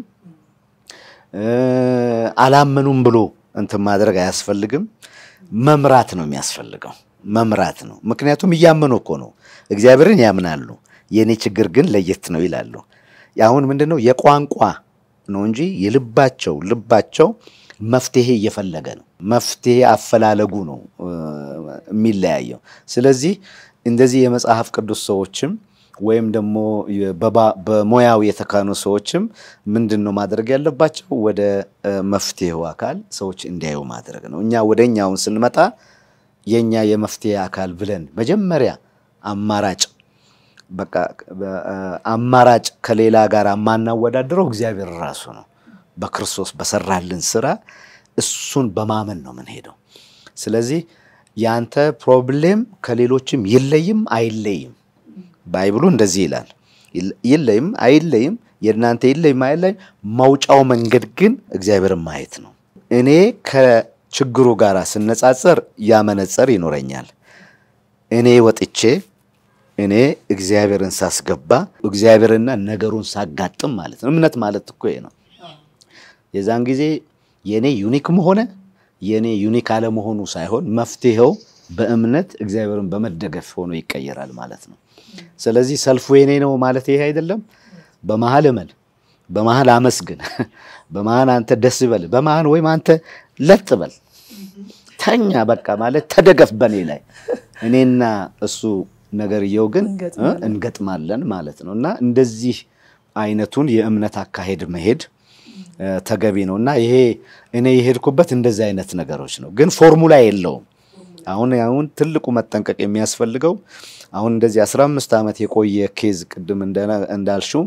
አላመኑም ብሎ እንትን ማድረግ አያስፈልግም። መምራት ነው የሚያስፈልገው። መምራት ነው። ምክንያቱም እያመኑ እኮ ነው። እግዚአብሔርን ያምናሉ። የእኔ ችግር ግን ለየት ነው ይላሉ። አሁን ምንድን ነው የቋንቋ ነው እንጂ የልባቸው ልባቸው መፍትሄ እየፈለገ ነው። መፍትሄ አፈላለጉ ነው የሚለያየው። ስለዚህ እንደዚህ የመጽሐፍ ቅዱስ ሰዎችም ወይም ደግሞ በሙያው የተካኑ ሰዎችም ምንድን ነው ማድረግ ያለባቸው? ወደ መፍትሄው አካል ሰዎች እንዲያዩ ማድረግ ነው። እኛ ወደ እኛውን ስንመጣ የእኛ የመፍትሄ አካል ብለን መጀመሪያ አማራጭ በቃ አማራጭ ከሌላ ጋር የማናወዳድረው እግዚአብሔር ራሱ ነው። በክርስቶስ በሰራልን ስራ እሱን በማመን ነው የምንሄደው። ስለዚህ ያንተ ፕሮብሌም ከሌሎችም ይለይም አይለይም። ባይብሉ እንደዚህ ይላል። ይለይም አይለይም፣ የእናንተ ይለይም አይለይም፣ መውጫው መንገድ ግን እግዚአብሔርን ማየት ነው። እኔ ከችግሩ ጋር ስነጻጸር ያ መነጽር ይኖረኛል። እኔ ወጥቼ እኔ እግዚአብሔርን ሳስገባ እግዚአብሔርና ነገሩን ሳጋጥም ማለት ነው። እምነት ማለት እኮ ይሄ ነው። የዛን ጊዜ የእኔ ዩኒክም ሆነ የእኔ ዩኒክ አለመሆኑ ሳይሆን መፍትሄው በእምነት እግዚአብሔርን በመደገፍ ሆኖ ይቀየራል ማለት ነው። ስለዚህ ሰልፉ የኔ ነው ማለት ይሄ አይደለም። በመሀል እመን፣ በመሀል አመስግን፣ በመሀል አንተ ደስ ይበል፣ በመሀል ወይም አንተ ለጥ በል፣ ተኛ በቃ ማለት ተደገፍ በኔ ላይ እኔና እሱ ነገርየው ግን እንገጥማለን ማለት ነው። እና እንደዚህ አይነቱን የእምነት አካሄድ መሄድ ተገቢ ነው እና ይሄ እኔ የሄድኩበት እንደዚህ አይነት ነገሮች ነው፣ ግን ፎርሙላ የለውም። አሁን አሁን ትልቁ መጠንቀቅ የሚያስፈልገው አሁን እንደዚህ አስራ አምስት ዓመት የቆየ ኬዝ ቅድም እንዳልሽው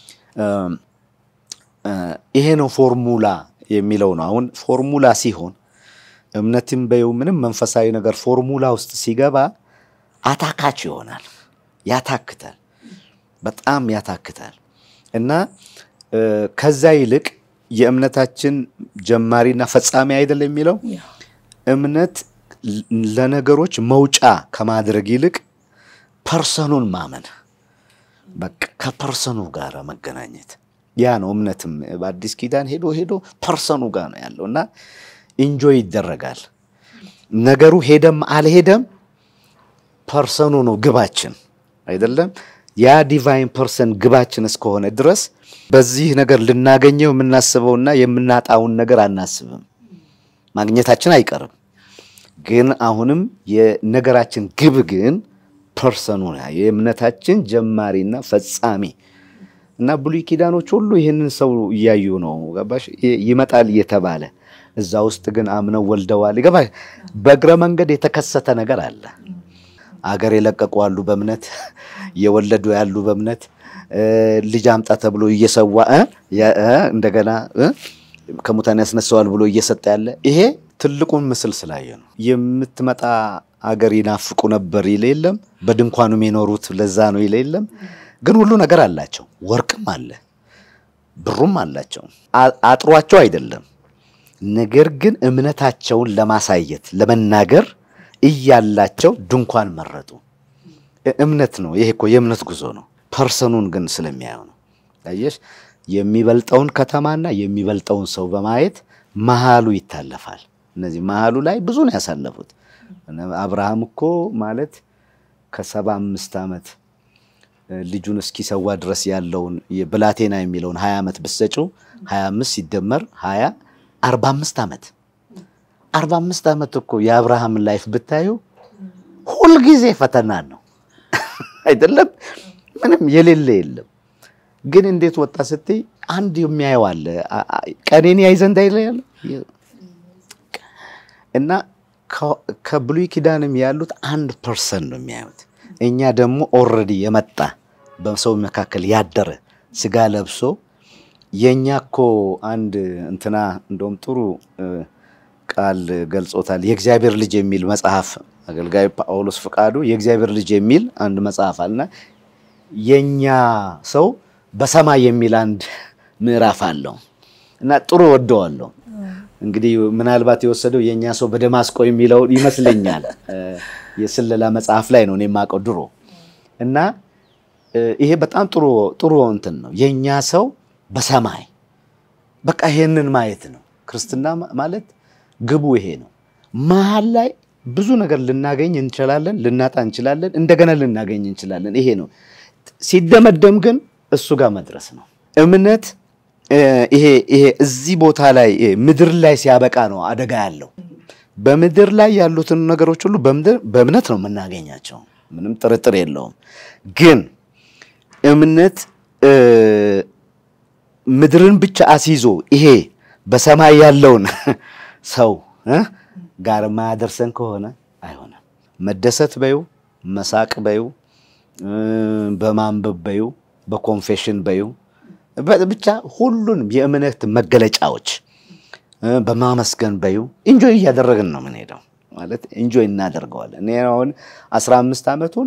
ይሄ ነው ፎርሙላ የሚለው ነው። አሁን ፎርሙላ ሲሆን እምነትም በይው ምንም መንፈሳዊ ነገር ፎርሙላ ውስጥ ሲገባ አታካች ይሆናል፣ ያታክታል፣ በጣም ያታክታል እና ከዛ ይልቅ የእምነታችን ጀማሪና ፈጻሚ አይደለም የሚለው እምነት ለነገሮች መውጫ ከማድረግ ይልቅ ፐርሰኑን ማመን በቃ ከፐርሰኑ ጋር መገናኘት ያ ነው እምነትም በአዲስ ኪዳን ሄዶ ሄዶ ፐርሰኑ ጋር ነው ያለው እና ኢንጆይ ይደረጋል ነገሩ ሄደም አልሄደም ፐርሰኑ ነው ግባችን አይደለም ያ ዲቫይን ፐርሰን ግባችን እስከሆነ ድረስ በዚህ ነገር ልናገኘው የምናስበውና የምናጣውን ነገር አናስብም ማግኘታችን አይቀርም ግን አሁንም የነገራችን ግብ ግን ፐርሰኑ የእምነታችን ጀማሪና ፈጻሚ እና ብሉይ ኪዳኖች ሁሉ ይህንን ሰው እያዩ ነው ገባሽ ይመጣል እየተባለ እዛ ውስጥ ግን አምነው ወልደዋል ገባ በእግረ መንገድ የተከሰተ ነገር አለ አገር የለቀቁ አሉ በእምነት የወለዱ ያሉ በእምነት ልጅ አምጣ ተብሎ እየሰዋ እንደገና ከሙታን ያስነሳዋል ብሎ እየሰጠ ያለ ይሄ ትልቁን ምስል ስላየ ነው። የምትመጣ አገር ይናፍቁ ነበር ይለ የለም በድንኳኑም የኖሩት ለዛ ነው ይለ የለም ግን ሁሉ ነገር አላቸው። ወርቅም አለ፣ ብሩም አላቸው። አጥሯቸው አይደለም። ነገር ግን እምነታቸውን ለማሳየት ለመናገር እያላቸው ድንኳን መረጡ። እምነት ነው ይሄ እኮ የእምነት ጉዞ ነው። ፐርሰኑን ግን ስለሚያየው ነው። አየሽ የሚበልጠውን ከተማና የሚበልጠውን ሰው በማየት መሃሉ ይታለፋል። እነዚህ መሃሉ ላይ ብዙ ነው ያሳለፉት። አብርሃም እኮ ማለት ከሰባ አምስት ዓመት ልጁን እስኪሰዋ ድረስ ያለውን ብላቴና የሚለውን ሀያ ዓመት ብሰጪው ሀያ አምስት ሲደመር ሀያ አርባ አምስት ዓመት አርባ አምስት ዓመት እኮ የአብርሃምን ላይፍ ብታዩ ሁልጊዜ ፈተና ነው አይደለም? ምንም የሌለ የለም። ግን እንዴት ወጣ ስትይ አንድ የሚያየው አለ። ቀኔን ያይ ዘንድ አይለ እና ከብሉይ ኪዳንም ያሉት አንድ ፐርሰን ነው የሚያዩት። እኛ ደግሞ ኦልሬዲ የመጣ በሰው መካከል ያደረ ስጋ ለብሶ የእኛ እኮ አንድ እንትና እንደውም ጥሩ ቃል ገልጾታል። የእግዚአብሔር ልጅ የሚል መጽሐፍ አገልጋይ ጳውሎስ ፍቃዱ የእግዚአብሔር ልጅ የሚል አንድ መጽሐፍ አለና የኛ ሰው በሰማይ የሚል አንድ ምዕራፍ አለው እና ጥሩ ወደዋለሁ። እንግዲህ ምናልባት የወሰደው የእኛ ሰው በደማስቆ የሚለው ይመስለኛል። የስለላ መጽሐፍ ላይ ነው እኔ የማውቀው ድሮ እና ይሄ በጣም ጥሩ ጥሩ እንትን ነው። የእኛ ሰው በሰማይ በቃ ይሄንን ማየት ነው። ክርስትና ማለት ግቡ ይሄ ነው። መሀል ላይ ብዙ ነገር ልናገኝ እንችላለን፣ ልናጣ እንችላለን፣ እንደገና ልናገኝ እንችላለን። ይሄ ነው። ሲደመደም ግን እሱ ጋር መድረስ ነው። እምነት ይሄ ይሄ እዚህ ቦታ ላይ ምድር ላይ ሲያበቃ ነው አደጋ ያለው። በምድር ላይ ያሉትን ነገሮች ሁሉ በእምነት ነው የምናገኛቸው፣ ምንም ጥርጥር የለውም። ግን እምነት ምድርን ብቻ አስይዞ ይሄ በሰማይ ያለውን ሰው ጋር ማያደርሰን ከሆነ አይሆንም። መደሰት በዩ፣ መሳቅ በዩ፣ በማንበብ በዩ፣ በኮንፌሽን በዩ ብቻ ሁሉንም የእምነት መገለጫዎች በማመስገን በዩ ኢንጆይ እያደረግን ነው የምንሄደው። ማለት ኢንጆይ እናደርገዋለን። እኔ አሁን አስራ አምስት ዓመቱን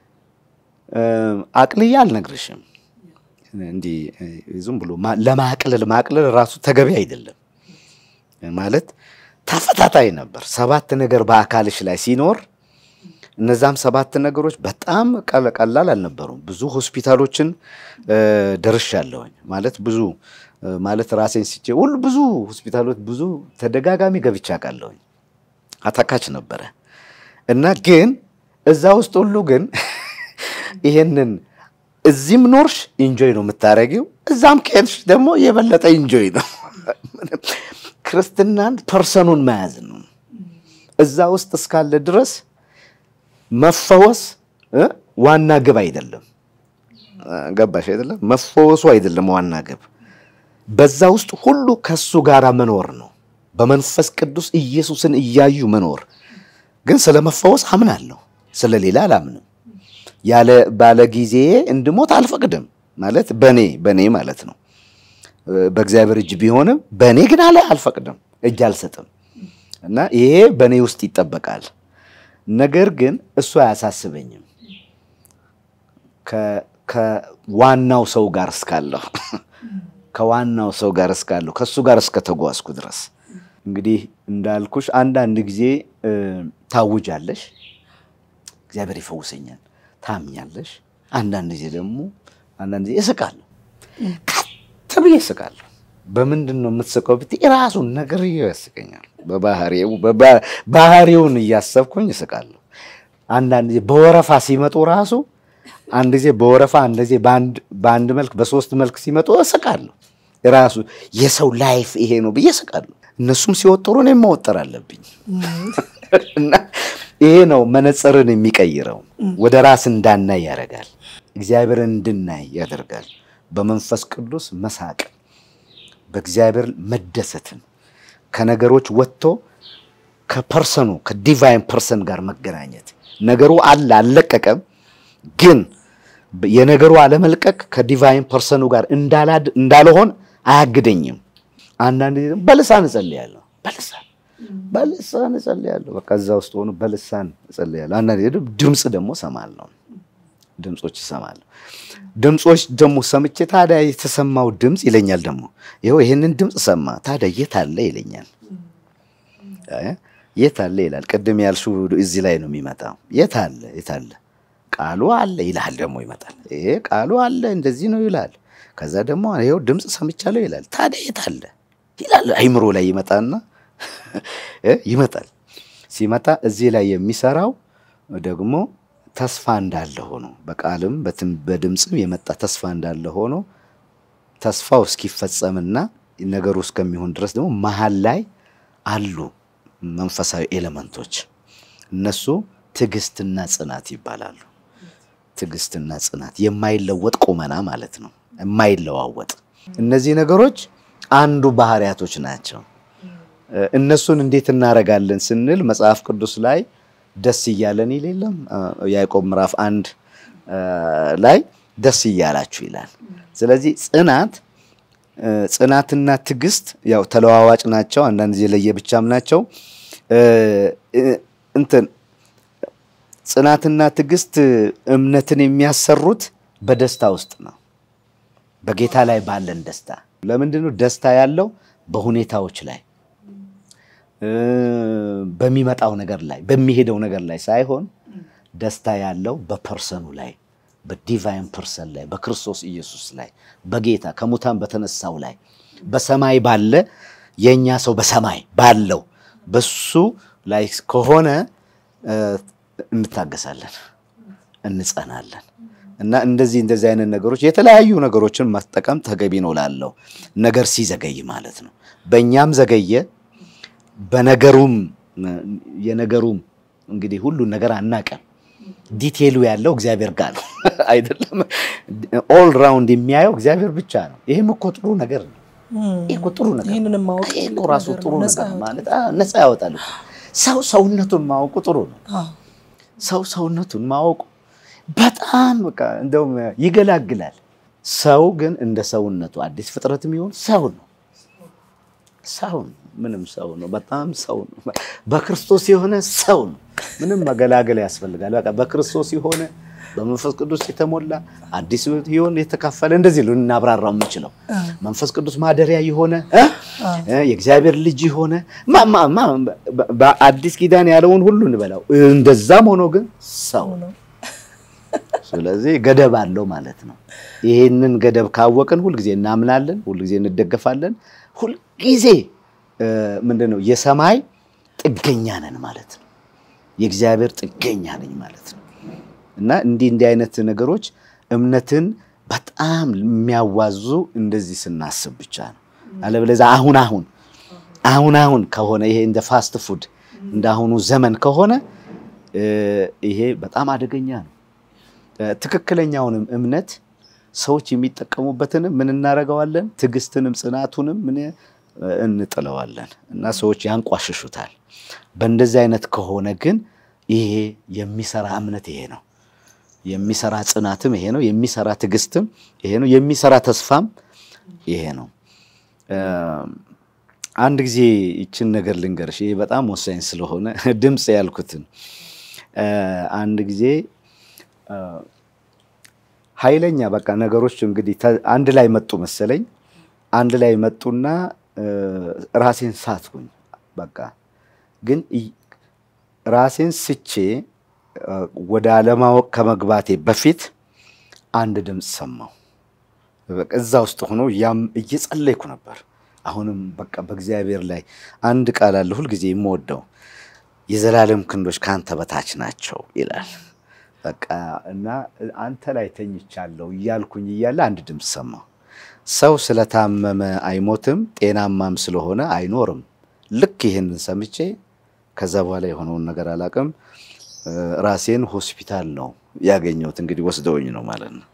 አቅልዬ አልነግርሽም። እንዲህ ዝም ብሎ ለማቅለል ማቅለል ራሱ ተገቢ አይደለም። ማለት ተፈታታይ ነበር። ሰባት ነገር በአካልሽ ላይ ሲኖር እነዛም ሰባት ነገሮች በጣም ቀላል አልነበሩም። ብዙ ሆስፒታሎችን ደርሻለሁኝ። ማለት ብዙ ማለት ራሴን ስቼ ሁሉ ብዙ ሆስፒታሎች ብዙ ተደጋጋሚ ገብቻ አውቃለሁኝ። አታካች ነበረ እና ግን እዛ ውስጥ ሁሉ ግን ይሄንን እዚህም ኖርሽ ኢንጆይ ነው የምታደርጊው፣ እዛም ከሄድሽ ደግሞ የበለጠ ኢንጆይ ነው። ክርስትናን ፐርሰኑን መያዝ ነው። እዛ ውስጥ እስካለ ድረስ መፈወስ ዋና ግብ አይደለም። ገባሽ አይደለም? መፈወሱ አይደለም ዋና ግብ። በዛ ውስጥ ሁሉ ከሱ ጋር መኖር ነው። በመንፈስ ቅዱስ ኢየሱስን እያዩ መኖር። ግን ስለ መፈወስ አምናለሁ፣ ስለ ሌላ አላምንም። ያለ ባለ ጊዜ እንድሞት አልፈቅድም። ማለት በኔ በኔ ማለት ነው። በእግዚአብሔር እጅ ቢሆንም በእኔ ግን አለ አልፈቅድም፣ እጅ አልሰጥም። እና ይሄ በእኔ ውስጥ ይጠበቃል። ነገር ግን እሱ አያሳስበኝም ከዋናው ሰው ጋር እስካለሁ ከዋናው ሰው ጋር እስካለሁ ከእሱ ጋር እስከተጓዝኩ ድረስ እንግዲህ እንዳልኩሽ አንዳንድ ጊዜ ታውጃለሽ፣ እግዚአብሔር ይፈውሰኛል፣ ታምኛለሽ። አንዳንድ ጊዜ ደግሞ አንዳንድ ጊዜ እስቃለሁ፣ ከት ብዬ እስቃለሁ። በምንድን ነው የምትስቀው ብትይ ራሱን ነገር ያስቀኛል። በባህሪው ባህሪውን እያሰብኩኝ እስቃለሁ። አንዳንድ ጊዜ በወረፋ ሲመጡ ራሱ አንድ ጊዜ በወረፋ አንድ ጊዜ በአንድ መልክ በሶስት መልክ ሲመጡ እስቃለሁ። ራሱ የሰው ላይፍ ይሄ ነው ብዬ እስቃለሁ። እነሱም ሲወጥሩ እኔም መወጠር አለብኝ እና ይሄ ነው መነጽርን የሚቀይረው። ወደ ራስ እንዳናይ ያደርጋል። እግዚአብሔርን እንድናይ ያደርጋል። በመንፈስ ቅዱስ መሳቅ፣ በእግዚአብሔር መደሰትን ከነገሮች ወጥቶ ከፐርሰኑ ከዲቫይን ፐርሰን ጋር መገናኘት ነገሩ አለ አልለቀቀም ግን የነገሩ አለመልቀቅ ከዲቫይን ፐርሰኑ ጋር እንዳልሆን አያግደኝም። አንዳንድ ጊዜ በልሳን እጸልያለሁ፣ በልሳን በልሳን እጸልያለሁ። በቃ እዛ ውስጥ ሆኖ በልሳን እጸልያለሁ። አንዳንድ ጊዜ ድምፅ ደግሞ እሰማለሁ፣ ድምፆች እሰማለሁ። ድምፆች ደግሞ ሰምቼ ታዲያ የተሰማው ድምፅ ይለኛል ደግሞ ይኸው ይህንን ድምፅ ሰማ፣ ታዲያ የት አለ ይለኛል። የት አለ ይላል። ቅድም ያልሽው እዚህ ላይ ነው የሚመጣው። የት አለ የት አለ ቃሉ አለ ይላል። ደግሞ ይመጣል። ይሄ ቃሉ አለ እንደዚህ ነው ይላል። ከዛ ደግሞ ይኸው ድምፅ ሰምቻለሁ ይላል። ታዲያ የት አለ ይላል። አይምሮ ላይ ይመጣና ይመጣል። ሲመጣ እዚህ ላይ የሚሰራው ደግሞ ተስፋ እንዳለ ሆኖ በቃልም በድምፅም የመጣ ተስፋ እንዳለ ሆኖ ተስፋው እስኪፈጸምና ነገሩ እስከሚሆን ድረስ ደግሞ መሀል ላይ አሉ መንፈሳዊ ኤሌመንቶች እነሱ ትዕግስትና ጽናት ይባላሉ። ትዕግስትና ጽናት የማይለወጥ ቁመና ማለት ነው። የማይለዋወጥ እነዚህ ነገሮች አንዱ ባህሪያቶች ናቸው። እነሱን እንዴት እናደርጋለን ስንል መጽሐፍ ቅዱስ ላይ ደስ እያለን ይል የለም ያዕቆብ ምዕራፍ አንድ ላይ ደስ እያላችሁ ይላል። ስለዚህ ጽናት ጽናትና ትዕግስት ያው ተለዋዋጭ ናቸው። አንዳንድ ጊዜ ለየብቻም ናቸው። እንትን ጽናትና ትዕግስት እምነትን የሚያሰሩት በደስታ ውስጥ ነው። በጌታ ላይ ባለን ደስታ። ለምንድን ነው ደስታ ያለው? በሁኔታዎች ላይ በሚመጣው ነገር ላይ በሚሄደው ነገር ላይ ሳይሆን ደስታ ያለው በፐርሰኑ ላይ በዲቫይን ፐርሰን ላይ በክርስቶስ ኢየሱስ ላይ በጌታ ከሙታን በተነሳው ላይ በሰማይ ባለ የእኛ ሰው በሰማይ ባለው በሱ ላይ ከሆነ እንታገሳለን፣ እንጸናለን። እና እንደዚህ እንደዚህ አይነት ነገሮች የተለያዩ ነገሮችን መጠቀም ተገቢ ነው ላለው ነገር ሲዘገይ ማለት ነው። በእኛም ዘገየ፣ በነገሩም የነገሩም እንግዲህ ሁሉን ነገር አናቀም። ዲቴሉ ያለው እግዚአብሔር ጋር ነው አይደለም። ኦል ራውንድ የሚያየው እግዚአብሔር ብቻ ነው። ይህም እኮ ጥሩ ነገር ነው። ይህ እኮ ጥሩ ነገር ይህንንም ማወቅ ይህ እኮ ራሱ ጥሩ ነገር ማለት ነፃ ያወጣል። ሰው ሰውነቱን ማወቁ ጥሩ ነው። ሰው ሰውነቱን ማወቁ በጣም በቃ እንደውም ይገላግላል። ሰው ግን እንደ ሰውነቱ አዲስ ፍጥረት የሚሆን ሰው ነው። ሰው ነው። ምንም ሰው ነው። በጣም ሰው ነው። በክርስቶስ የሆነ ሰው ነው። ምንም መገላገል ያስፈልጋል። በቃ በክርስቶስ የሆነ በመንፈስ ቅዱስ የተሞላ አዲስ ሕይወት የተካፈለ እንደዚህ ነው እናብራራው የምንችለው መንፈስ ቅዱስ ማደሪያ የሆነ እ? የእግዚአብሔር ልጅ የሆነ ማ- ማ- ማ- በ- በአዲስ ኪዳን ያለውን ሁሉ እንበላው። እንደዛም ሆኖ ግን ሰው ነው። ስለዚህ ገደብ አለው ማለት ነው። ይሄንን ገደብ ካወቅን ሁልጊዜ እናምናለን፣ ሁልጊዜ እንደገፋለን፣ ሁልጊዜ እ፣ ምንድን ነው የሰማይ ጥገኛ ነን ማለት ነው። የእግዚአብሔር ጥገኛ ነኝ ማለት ነው። እና እንዲህ እንዲህ አይነት ነገሮች እምነትን በጣም የሚያዋዙ እንደዚህ ስናስብ ብቻ ነው። አለበለዚያ አሁን አሁን አሁን አሁን ከሆነ ይሄ እንደ ፋስት ፉድ እንደ አሁኑ ዘመን ከሆነ እ፣ ይሄ በጣም አደገኛ ነው። እ፣ ትክክለኛውንም እምነት ሰዎች የሚጠቀሙበትንም ምን እናደርገዋለን? ትዕግስትንም ጽናቱንም ምን እ፣ እንጥለዋለን እና ሰዎች ያንቋሽሹታል። በእንደዚህ አይነት ከሆነ ግን ይሄ የሚሰራ እምነት ይሄ ነው። የሚሰራ ጽናትም ይሄ ነው። የሚሰራ ትዕግስትም ይሄ ነው። የሚሰራ ተስፋም ይሄ ነው። እ፣ አንድ ጊዜ ይችን ነገር ልንገርሽ፣ ይሄ በጣም ወሳኝ ስለሆነ ድምፅ ያልኩትን እ፣ አንድ ጊዜ እ፣ ኃይለኛ በቃ ነገሮች እንግዲህ ተ- አንድ ላይ መጡ መሰለኝ። አንድ ላይ መጡና እ፣ ራሴን ሳትኩኝ። በቃ ግን ይ- ራሴን ስቼ እ፣ ወደ አለማወቅ ከመግባቴ በፊት አንድ ድምፅ ሰማሁ። በቃ እዛ ውስጥ ሆኖ ያም እየጸለይኩ ነበር። አሁንም በቃ በእግዚአብሔር ላይ አንድ ቃል አለ ሁልጊዜ የምወደው የዘላለም ክንዶች ከአንተ በታች ናቸው ይላል። በቃ እና አንተ ላይ ተኝቻለሁ እያልኩኝ እያለ አንድ ድምፅ ሰማሁ። ሰው ስለታመመ አይሞትም፣ ጤናማም ስለሆነ አይኖርም። ልክ ይህንን ሰምቼ ከዛ በኋላ የሆነውን ነገር አላውቅም። እ፣ ራሴን ሆስፒታል ነው ያገኘሁት። እንግዲህ ወስደውኝ ነው ማለት ነው።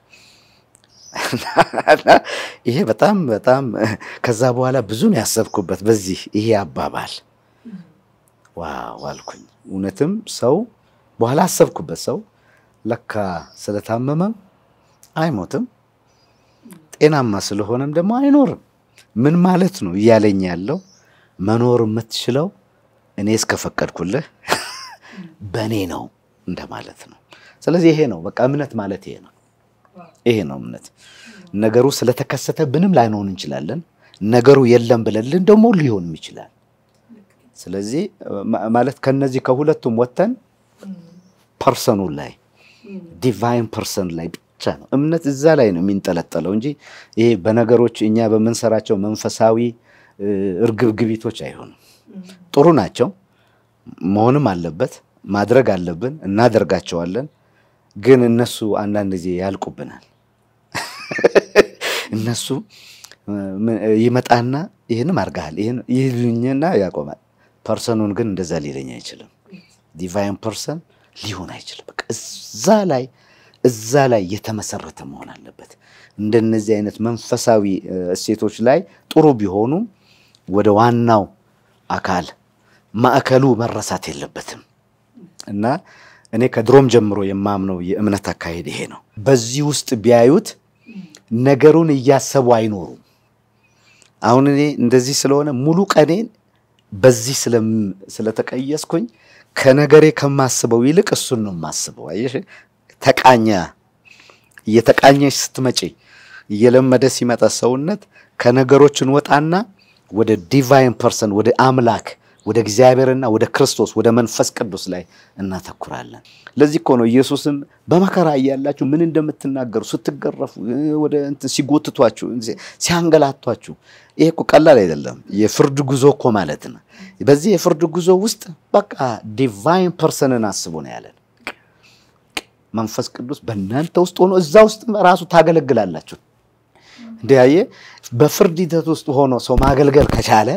እና ይሄ በጣም በጣም ከዛ በኋላ ብዙ ነው ያሰብኩበት በዚህ ይሄ አባባል ዋው አልኩኝ። እውነትም ሰው በኋላ አሰብኩበት። ሰው ለካ ስለታመመም አይሞትም ጤናማ ስለሆነም ደግሞ አይኖርም። ምን ማለት ነው እያለኝ ያለው መኖር የምትችለው እኔ እስከፈቀድኩልህ በእኔ ነው እንደማለት ነው። ስለዚህ ይሄ ነው በቃ እምነት ማለት ይሄ ነው። ይሄ ነው እምነት። ነገሩ ስለተከሰተብንም ላይሆን እንችላለን። ነገሩ የለም ብለልን ደግሞ ሊሆንም ይችላል። ስለዚህ ማ- ማለት ከነዚህ ከሁለቱም ወጥተን ፐርሰኑ ላይ ዲቫይን ፐርሰን ላይ ብቻ ነው እምነት እዛ ላይ ነው የሚንጠለጠለው እንጂ ይሄ በነገሮች እኛ በምንሰራቸው መንፈሳዊ እ፣ እርግብግቢቶች አይሆንም። ጥሩ ናቸው፣ መሆንም አለበት፣ ማድረግ አለብን፣ እናደርጋቸዋለን። ግን እነሱ አንዳንድ ጊዜ ያልቁብናል። እነሱ እ፣ ምን- ይመጣና ይህንም አድርገሃል ይህን ይልኝና ያቆማል። ፐርሰኑን ግን እንደዛ ሊለኝ አይችልም። ዲቫይን ፐርሰን ሊሆን አይችልም። በቃ እዛ ላይ እዛ ላይ የተመሰረተ መሆን አለበት። እንደነዚህ አይነት መንፈሳዊ እ፣ እሴቶች ላይ ጥሩ ቢሆኑም ወደ ዋናው አካል ማዕከሉ መረሳት የለበትም እና እኔ ከድሮም ጀምሮ የማምነው የእምነት አካሄድ ይሄ ነው። በዚህ ውስጥ ቢያዩት ነገሩን እያሰቡ አይኖሩም። አሁን እኔ እንደዚህ ስለሆነ ሙሉ ቀኔን በዚህ ስለም- ስለተቀየስኩኝ ከነገሬ ከማስበው ይልቅ እሱን ነው የማስበው። አየሽ፣ ተቃኛ እየተቃኘሽ ስትመጪ እየለመደ ሲመጣ ሰውነት ከነገሮችን ወጣና ወደ ዲቫይን ፐርሰን ወደ አምላክ ወደ እግዚአብሔርና ወደ ክርስቶስ ወደ መንፈስ ቅዱስ ላይ እናተኩራለን። ለዚህ እኮ ነው ኢየሱስም በመከራ እያላችሁ ምን እንደምትናገሩ ስትገረፉ፣ እ፣ ወደ እንትን ሲጎትቷችሁ፣ ሲያንገላቷችሁ፣ ይሄ እኮ ቀላል አይደለም። የፍርድ ጉዞ እኮ ማለት ነው። በዚህ የፍርድ ጉዞ ውስጥ በቃ ዲቫይን ፐርሰንን አስቡ ነው ያለን። መንፈስ ቅዱስ በእናንተ ውስጥ ሆኖ እዛ ውስጥ ራሱ ታገለግላላችሁ። እንዲያየ በፍርድ ሂደት ውስጥ ሆኖ ሰው ማገልገል ከቻለ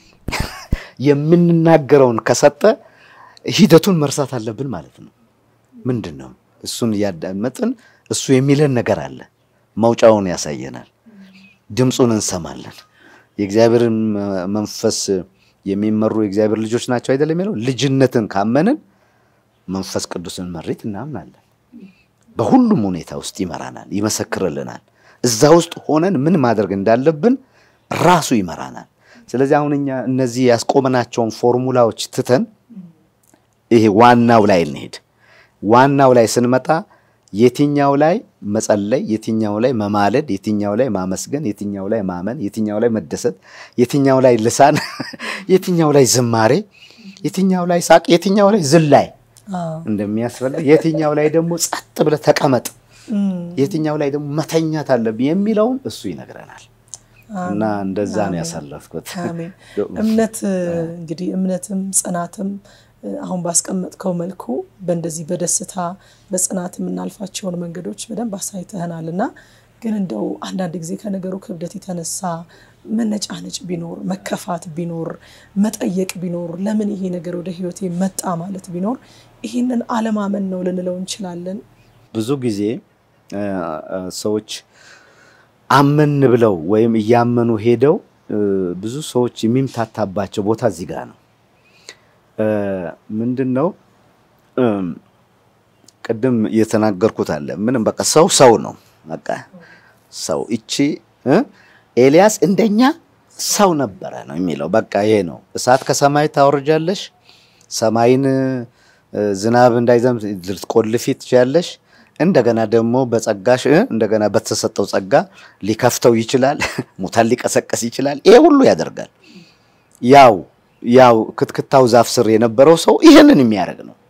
የምንናገረውን ከሰጠ ሂደቱን መርሳት አለብን ማለት ነው። ምንድን ነው እሱን እያዳመጥን እሱ የሚለን ነገር አለ። መውጫውን ያሳየናል። ድምፁን እንሰማለን። የእግዚአብሔርን መንፈስ የሚመሩ የእግዚአብሔር ልጆች ናቸው አይደለም የሚለው ልጅነትን ካመንን መንፈስ ቅዱስን መሬት እናምናለን። በሁሉም ሁኔታ ውስጥ ይመራናል፣ ይመሰክርልናል። እዛ ውስጥ ሆነን ምን ማድረግ እንዳለብን ራሱ ይመራናል። ስለዚህ አሁን እኛ እነዚህ ያስቆመናቸውን ፎርሙላዎች ትተን ይሄ ዋናው ላይ እንሄድ። ዋናው ላይ ስንመጣ የትኛው ላይ መጸለይ፣ የትኛው ላይ መማለድ፣ የትኛው ላይ ማመስገን፣ የትኛው ላይ ማመን፣ የትኛው ላይ መደሰት፣ የትኛው ላይ ልሳን፣ የትኛው ላይ ዝማሬ፣ የትኛው ላይ ሳቅ፣ የትኛው ላይ ዝላይ እንደሚያስፈልግ፣ የትኛው ላይ ደግሞ ጸጥ ብለህ ተቀመጥ፣ የትኛው ላይ ደግሞ መተኛት አለብህ የሚለውን እሱ ይነግረናል። እና እንደዛ ነው ያሳለፍኩት። አሜን። እምነት እንግዲህ እምነትም ጽናትም አሁን ባስቀመጥከው መልኩ በእንደዚህ በደስታ በጽናት የምናልፋቸውን መንገዶች በደንብ አሳይተህናል እና ግን እንደው አንዳንድ ጊዜ ከነገሩ ክብደት የተነሳ መነጫነጭ ቢኖር መከፋት ቢኖር መጠየቅ ቢኖር ለምን ይሄ ነገር ወደ ሕይወቴ መጣ ማለት ቢኖር ይህንን አለማመን ነው ልንለው እንችላለን። ብዙ ጊዜ ሰዎች አመን ብለው ወይም እያመኑ ሄደው ብዙ ሰዎች የሚምታታባቸው ቦታ እዚህ ጋር ነው። ምንድን ነው ቅድም የተናገርኩት አለ። ምንም በቃ ሰው ሰው ነው። በቃ ሰው እቺ ኤልያስ እንደኛ ሰው ነበረ ነው የሚለው። በቃ ይሄ ነው። እሳት ከሰማይ ታወርጃለሽ፣ ሰማይን ዝናብ እንዳይዘንብ ልትቆልፊ ትችያለሽ። እንደገና ደግሞ በጸጋሽ እንደገና በተሰጠው ጸጋ ሊከፍተው ይችላል። ሙታን ሊቀሰቀስ ይችላል። ይሄ ሁሉ ያደርጋል። ያው ያው ክትክታው ዛፍ ስር የነበረው ሰው ይህንን የሚያደርግ ነው።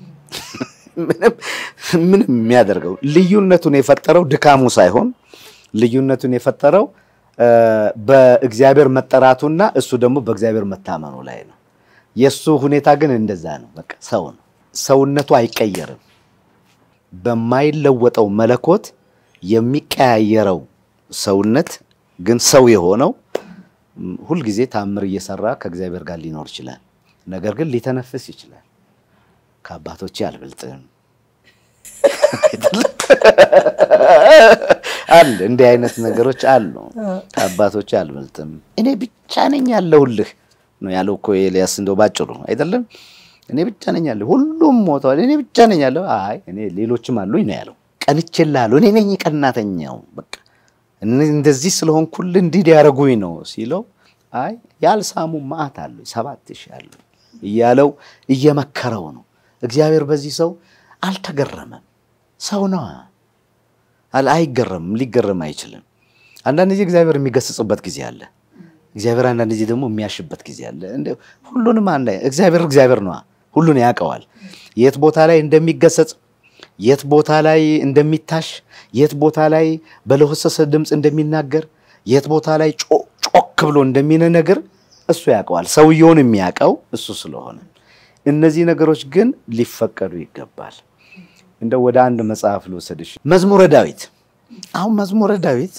ምንም የሚያደርገው ልዩነቱን የፈጠረው ድካሙ ሳይሆን ልዩነቱን የፈጠረው በእግዚአብሔር መጠራቱና እሱ ደግሞ በእግዚአብሔር መታመኑ ላይ ነው። የእሱ ሁኔታ ግን እንደዛ ነው። በቃ ሰው ነው። ሰውነቱ አይቀየርም። በማይለወጠው መለኮት የሚቀያየረው ሰውነት ግን ሰው የሆነው ሁልጊዜ ታምር እየሰራ ከእግዚአብሔር ጋር ሊኖር ይችላል። ነገር ግን ሊተነፍስ ይችላል። ከአባቶቼ አልበልጥም አለ። እንዲህ አይነት ነገሮች አሉ። ከአባቶቼ አልበልጥም እኔ ብቻ ነኝ ያለሁልህ ነው ያለው እኮ ኤልያስ። እንደው ባጭሩ አይደለም እኔ ብቻ ነኝ ያለሁ፣ ሁሉም ሞተዋል፣ እኔ ብቻ ነኝ ያለሁ። አይ እኔ ሌሎችም አሉኝ ነው ያለው። ቀንቼልሃለሁ፣ እኔ ነኝ ቀናተኛው በቃ እንደዚህ ስለሆንኩልህ እንዲህ ሊያደርጉኝ ነው ሲለው፣ አይ ያልሳሙ መዓት አሉ ሰባት ሺህ አሉ እያለው እየመከረው ነው። እግዚአብሔር በዚህ ሰው አልተገረመም። ሰው ነዋ፣ አይገረምም፣ ሊገረም አይችልም። አንዳንድ ጊዜ እግዚአብሔር የሚገስጽበት ጊዜ አለ። እግዚአብሔር አንዳንድ ጊዜ ደግሞ የሚያሽበት ጊዜ አለ። ሁሉንም አንድ እግዚአብሔር እግዚአብሔር ነዋ፣ ሁሉን ያውቀዋል። የት ቦታ ላይ እንደሚገሰጽ የት ቦታ ላይ እንደሚታሽ የት ቦታ ላይ በለሆሰሰ ድምፅ እንደሚናገር የት ቦታ ላይ ጮክ ብሎ እንደሚነግር እሱ ያውቀዋል። ሰውየውን የሚያውቀው እሱ ስለሆነ እነዚህ ነገሮች ግን ሊፈቀዱ ይገባል። እንደ ወደ አንድ መጽሐፍ ልወሰድሽ፣ መዝሙረ ዳዊት። አሁን መዝሙረ ዳዊት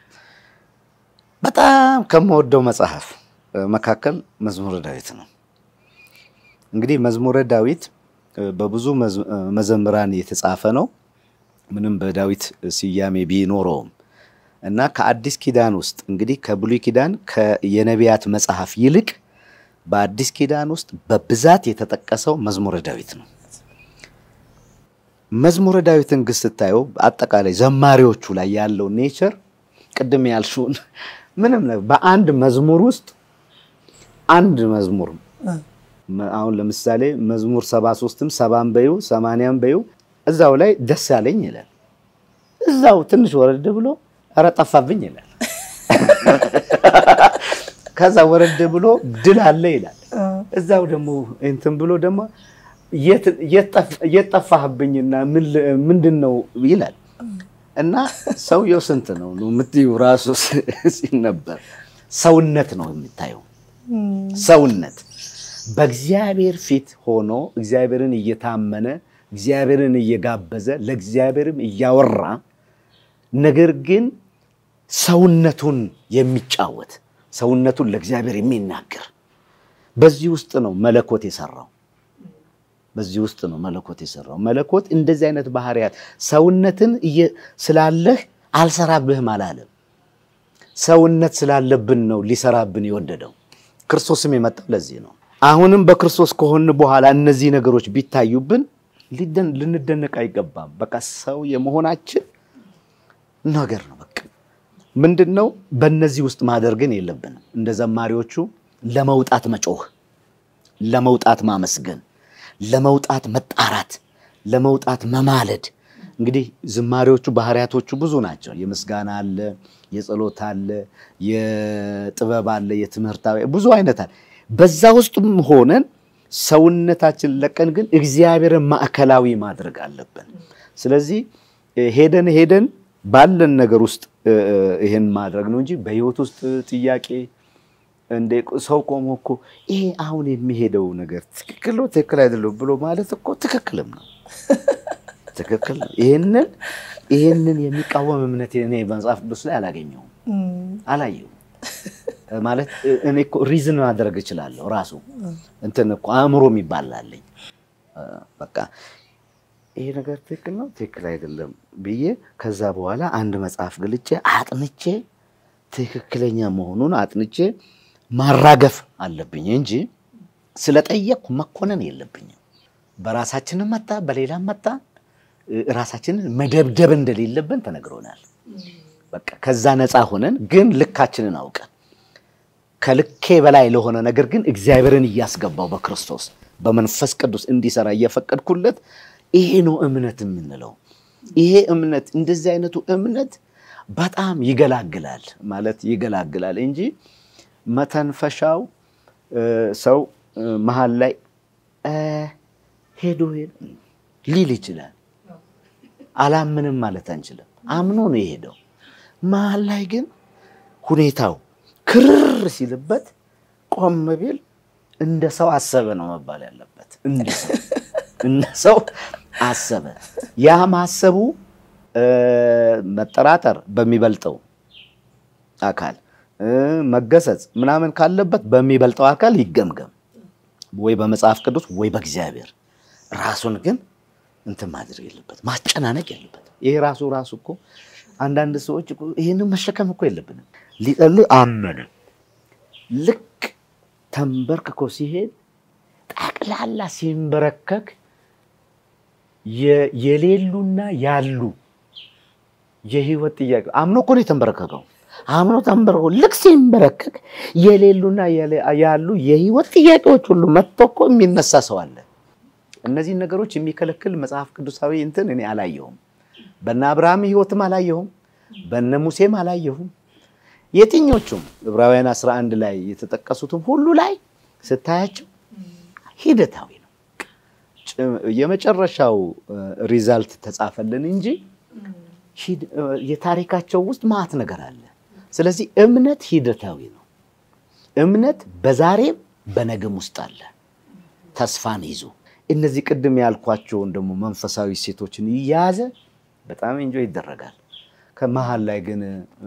በጣም ከምወደው መጽሐፍ መካከል መዝሙረ ዳዊት ነው። እንግዲህ መዝሙረ ዳዊት በብዙ መዘምራን የተጻፈ ነው። ምንም በዳዊት ስያሜ ቢኖረውም እና ከአዲስ ኪዳን ውስጥ እንግዲህ ከብሉይ ኪዳን የነቢያት መጽሐፍ ይልቅ በአዲስ ኪዳን ውስጥ በብዛት የተጠቀሰው መዝሙረ ዳዊት ነው። መዝሙረ ዳዊትን ግን ስታየው አጠቃላይ ዘማሪዎቹ ላይ ያለው ኔቸር ቅድም ያልሽውን ምንም በአንድ መዝሙር ውስጥ አንድ መዝሙር አሁን ለምሳሌ መዝሙር ሰባ ሶስትም ሰባን በዩ ሰማንያም በዩ እዛው ላይ ደስ ያለኝ ይላል። እዛው ትንሽ ወረድ ብሎ ኧረ ጠፋብኝ ይላል። ከዛ ወረድ ብሎ ድል አለ ይላል። እዛው ደግሞ እንትን ብሎ ደግሞ የት ጠፋህብኝና ምንድን ነው ይላል። እና ሰውየው ስንት ነው ነው የምትዩ ራሱ ሲነበር ሰውነት ነው የምታየው ሰውነት በእግዚአብሔር ፊት ሆኖ እግዚአብሔርን እየታመነ እግዚአብሔርን እየጋበዘ ለእግዚአብሔርም እያወራ ነገር ግን ሰውነቱን የሚጫወት ሰውነቱን ለእግዚአብሔር የሚናገር በዚህ ውስጥ ነው መለኮት የሰራው። በዚህ ውስጥ ነው መለኮት የሰራው። መለኮት እንደዚህ አይነት ባህሪያት ሰውነትን ስላለህ አልሰራብህም አላለም። ሰውነት ስላለብን ነው ሊሰራብን የወደደው። ክርስቶስም የመጣው ለዚህ ነው። አሁንም በክርስቶስ ከሆን በኋላ እነዚህ ነገሮች ቢታዩብን ልንደነቅ አይገባም። በቃ ሰው የመሆናችን ነገር ነው። በቃ ምንድን ነው በእነዚህ ውስጥ ማደር ግን የለብንም። እንደ ዘማሪዎቹ ለመውጣት መጮህ፣ ለመውጣት ማመስገን፣ ለመውጣት መጣራት፣ ለመውጣት መማለድ። እንግዲህ ዝማሬዎቹ ባህሪያቶቹ ብዙ ናቸው። የምስጋና አለ፣ የጸሎት አለ፣ የጥበብ አለ፣ የትምህርታዊ ብዙ አይነት አለ። በዛ ውስጥም ሆነን ሰውነታችን ለቀን ግን እግዚአብሔርን ማዕከላዊ ማድረግ አለብን። ስለዚህ ሄደን ሄደን ባለን ነገር ውስጥ ይሄን ማድረግ ነው እንጂ በህይወት ውስጥ ጥያቄ እንደ ሰው ቆሞ እኮ ይሄ አሁን የሚሄደው ነገር ትክክል ነው ትክክል አይደለም ብሎ ማለት እኮ ትክክልም ነው ትክክል ነው። ይሄንን ይሄንን የሚቃወም እምነት እኔ በመጽሐፍ ቅዱስ ላይ አላገኘውም አላየውም። ማለት እኔ እኮ ሪዝን ማድረግ እችላለሁ። ራሱ እንትን እኮ አእምሮ የሚባል አለኝ። በቃ ይሄ ነገር ትክክል ነው ትክክል አይደለም ብዬ ከዛ በኋላ አንድ መጽሐፍ ገልጬ አጥንቼ ትክክለኛ መሆኑን አጥንቼ ማራገፍ አለብኝ እንጂ ስለጠየቅኩ መኮነን የለብኝም። በራሳችንም መጣ በሌላም መጣ ራሳችንን መደብደብ እንደሌለብን ተነግሮናል። በቃ ከዛ ነፃ ሆነን ግን ልካችንን አውቀን ከልኬ በላይ ለሆነ ነገር ግን እግዚአብሔርን እያስገባው በክርስቶስ በመንፈስ ቅዱስ እንዲሰራ እየፈቀድኩለት ይሄ ነው እምነት የምንለው። ይሄ እምነት እንደዚህ አይነቱ እምነት በጣም ይገላግላል ማለት ይገላግላል እንጂ መተንፈሻው ሰው መሀል ላይ ሄዶ ሊል ይችላል። አላምንም ማለት አንችልም። አምኖ ነው የሄደው። መሀል ላይ ግን ሁኔታው ክርር ሲልበት ቆም ቢል እንደ ሰው አሰበ ነው መባል ያለበት። እንደ ሰው እንደ ሰው አሰበ። ያ ማሰቡ መጠራጠር በሚበልጠው አካል መገሰጽ ምናምን ካለበት በሚበልጠው አካል ይገምገም፣ ወይ በመጽሐፍ ቅዱስ ወይ በእግዚአብሔር። ራሱን ግን እንትን ማድረግ የለበት ማጨናነቅ የለበት። ይሄ ራሱ ራሱ እኮ አንዳንድ ሰዎች ይህንን መሸከም እኮ የለብንም። ሊጸልይ አመነ ልክ ተንበርክኮ ሲሄድ ጠቅላላ ሲንበረከክ የሌሉና ያሉ የህይወት ጥያቄ አምኖ እኮ ነው የተንበረከከው። አምኖ ተንበርኮ ልክ ሲንበረከክ የሌሉና ያሉ የህይወት ጥያቄዎች ሁሉ መጥቶ እኮ የሚነሳ ሰው አለ። እነዚህን ነገሮች የሚከለክል መጽሐፍ ቅዱሳዊ እንትን እኔ አላየሁም። በነ አብርሃም ህይወትም አላየሁም፣ በነ ሙሴም አላየሁም። የትኞቹም ዕብራውያን 11 ላይ የተጠቀሱትም ሁሉ ላይ ስታያቸው ሂደታዊ ነው። የመጨረሻው ሪዛልት ተጻፈልን እንጂ የታሪካቸው ውስጥ ማዕት ነገር አለ። ስለዚህ እምነት ሂደታዊ ነው። እምነት በዛሬም በነገም ውስጥ አለ። ተስፋን ይዞ እነዚህ ቅድም ያልኳቸውን ደግሞ መንፈሳዊ ሴቶችን እየያዘ በጣም እንጆ ይደረጋል። ከመሀል ላይ ግን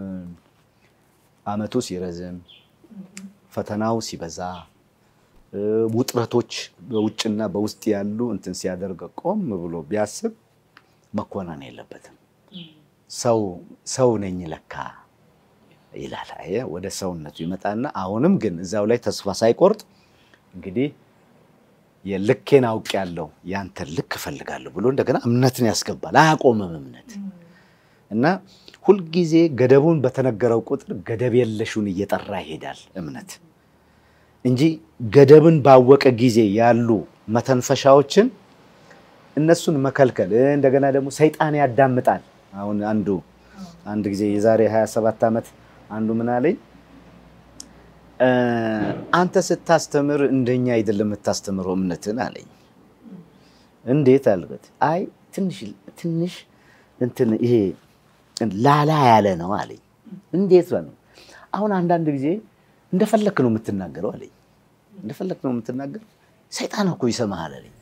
አመቱ ሲረዝም ፈተናው ሲበዛ ውጥረቶች በውጭና በውስጥ ያሉ እንትን ሲያደርግ ቆም ብሎ ቢያስብ መኮነን የለበትም። ሰው ሰው ነኝ ለካ ይላል። አየህ ወደ ሰውነቱ ይመጣና አሁንም ግን እዛው ላይ ተስፋ ሳይቆርጥ እንግዲህ የልኬን አውቅ ያለው ያንተን ልክ እፈልጋለሁ ብሎ እንደገና እምነትን ያስገባል። አያቆምም እምነት እና ሁልጊዜ ገደቡን በተነገረው ቁጥር ገደብ የለሹን እየጠራ ይሄዳል እምነት እንጂ ገደብን ባወቀ ጊዜ ያሉ መተንፈሻዎችን እነሱን መከልከል እንደገና ደግሞ ሰይጣን ያዳምጣል። አሁን አንዱ አንድ ጊዜ የዛሬ 27 ዓመት አንዱ ምን አለኝ፣ አንተ ስታስተምር እንደኛ አይደለም የምታስተምረው እምነትን አለኝ። እንዴት አልኩት። አይ ትንሽ ትንሽ እንትን ይሄ ላላ ያለ ነው አለኝ። እንዴት ነው? አሁን አንዳንድ ጊዜ እንደፈለክ ነው የምትናገረው አለኝ። እንደፈለክ ነው የምትናገረው፣ ሰይጣን እኮ ይሰማሃል አለኝ።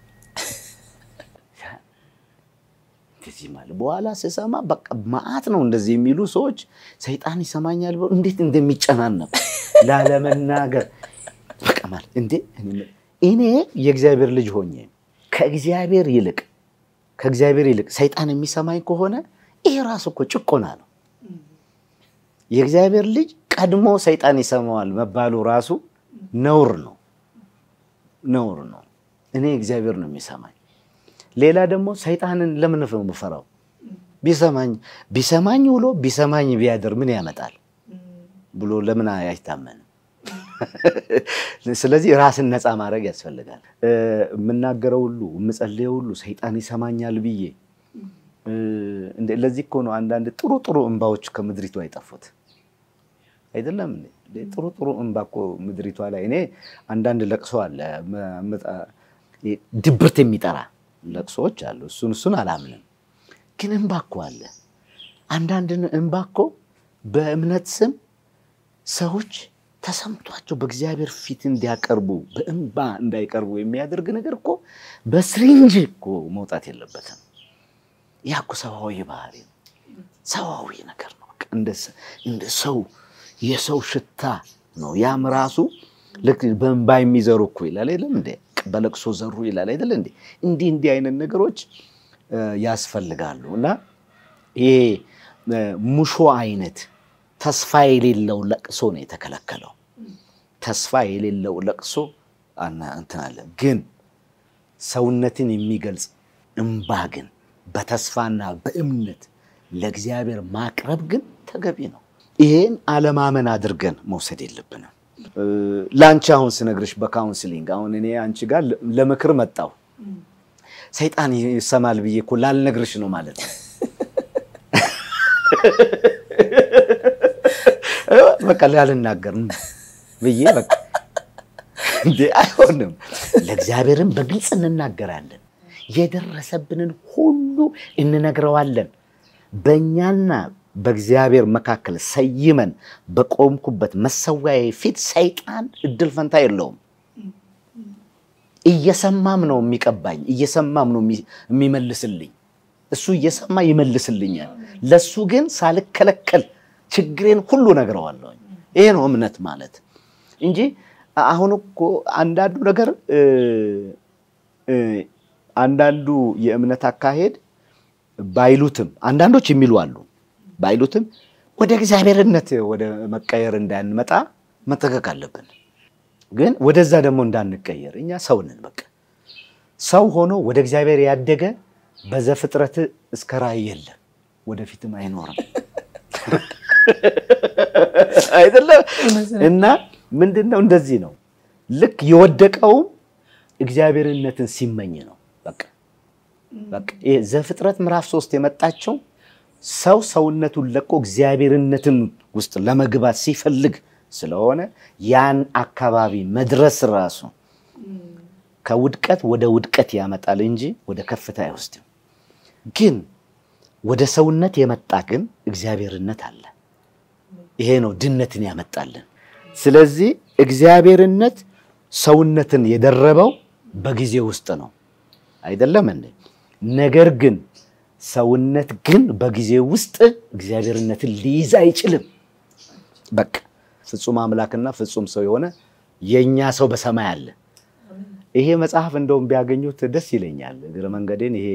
እንደዚህ ማለት በኋላ ስሰማ በቃ መዓት ነው እንደዚህ የሚሉ ሰዎች ሰይጣን ይሰማኛል ብሎ እንዴት እንደሚጨናነቁ ላለመናገር በቃ ማለት እንዴ እኔ የእግዚአብሔር ልጅ ሆኜ ከእግዚአብሔር ይልቅ ከእግዚአብሔር ይልቅ ሰይጣን የሚሰማኝ ከሆነ ይሄ ራሱ እኮ ጭቆና ነው። የእግዚአብሔር ልጅ ቀድሞ ሰይጣን ይሰማዋል መባሉ ራሱ ነውር ነው፣ ነውር ነው። እኔ እግዚአብሔር ነው የሚሰማኝ። ሌላ ደግሞ ሰይጣንን ለምን ነው የምፈራው? ቢሰማኝ ቢሰማኝ ውሎ ቢሰማኝ ቢያድር ምን ያመጣል ብሎ ለምን አይታመንም? ስለዚህ ራስን ነፃ ማድረግ ያስፈልጋል። የምናገረው ሁሉ የምጸልየው ሁሉ ሰይጣን ይሰማኛል ብዬ ለዚህ እኮ ነው አንዳንድ ጥሩ ጥሩ እንባዎች ከምድሪቱ አይጠፉት አይደለም እንዴ? ጥሩ ጥሩ እንባ እኮ ምድሪቷ ላይ እኔ አንዳንድ ለቅሶ አለ ድብርት የሚጠራ ለቅሶዎች አሉ። እሱን እሱን አላምንም፣ ግን እንባ እኮ አለ። አንዳንድ እንባ እኮ በእምነት ስም ሰዎች ተሰምቷቸው በእግዚአብሔር ፊት እንዲያቀርቡ በእንባ እንዳይቀርቡ የሚያደርግ ነገር እኮ በስሪንጅ እኮ መውጣት የለበትም። ያ እኮ ሰብአዊ ባህሪ ነው፣ ሰብአዊ ነገር ነው። እንደ ሰው የሰው ሽታ ነው። ያም ራሱ ልክ በእንባ የሚዘሩ እኮ ይላል አይደለም እንዴ? በለቅሶ ዘሩ ይላል አይደለ እንዴ? እንዲህ እንዲህ አይነት ነገሮች ያስፈልጋሉ እና ይሄ ሙሾ አይነት ተስፋ የሌለው ለቅሶ ነው የተከለከለው። ተስፋ የሌለው ለቅሶ እንትን አለ። ግን ሰውነትን የሚገልጽ እንባ ግን በተስፋና በእምነት ለእግዚአብሔር ማቅረብ ግን ተገቢ ነው። ይሄን አለማመን አድርገን መውሰድ የለብንም። ለአንቺ አሁን ስነግርሽ በካውንስሊንግ አሁን እኔ አንቺ ጋር ለምክር መጣው ሰይጣን ይሰማል ብዬ እኮ ላልነግርሽ ነው ማለት ነው። በቃ ላልናገር ብዬ በቃ እንዴ አይሆንም። ለእግዚአብሔርን በግልጽ እንናገራለን። የደረሰብንን ሁሉ እንነግረዋለን። በእኛና በእግዚአብሔር መካከል ሰይመን በቆምኩበት መሰዊያዬ ፊት ሰይጣን እድል ፈንታ የለውም። እየሰማም ነው የሚቀባኝ፣ እየሰማም ነው የሚመልስልኝ። እሱ እየሰማ ይመልስልኛል። ለሱ ግን ሳልከለከል ችግሬን ሁሉ ነግረዋለሁ። ይሄ ነው እምነት ማለት እንጂ አሁን እኮ አንዳንዱ ነገር አንዳንዱ የእምነት አካሄድ ባይሉትም አንዳንዶች የሚሉ አሉ ባይሉትም ወደ እግዚአብሔርነት ወደ መቀየር እንዳንመጣ መጠቀቅ አለብን። ግን ወደዛ ደግሞ እንዳንቀየር እኛ ሰው ነን። በቃ ሰው ሆኖ ወደ እግዚአብሔር ያደገ በዘፍጥረት እስከ ራእይ የለም፣ ወደፊትም አይኖርም። አይደለም እና ምንድን ነው እንደዚህ ነው። ልክ የወደቀውም እግዚአብሔርነትን ሲመኝ ነው። በቃ በቃ ዘፍጥረት ምዕራፍ ሶስት የመጣቸው ሰው ሰውነቱን ለቆ እግዚአብሔርነትን ውስጥ ለመግባት ሲፈልግ ስለሆነ ያን አካባቢ መድረስ ራሱ ከውድቀት ወደ ውድቀት ያመጣል እንጂ ወደ ከፍታ አይወስድም። ግን ወደ ሰውነት የመጣ ግን እግዚአብሔርነት አለ። ይሄ ነው ድነትን ያመጣልን። ስለዚህ እግዚአብሔርነት ሰውነትን የደረበው በጊዜ ውስጥ ነው አይደለም እንዴ? ነገር ግን ሰውነት ግን በጊዜ ውስጥ እግዚአብሔርነትን ሊይዝ አይችልም። በቃ ፍጹም አምላክና ፍጹም ሰው የሆነ የኛ ሰው በሰማይ አለ። ይሄ መጽሐፍ እንደውም ቢያገኙት ደስ ይለኛል። እግረ መንገዴን ይሄ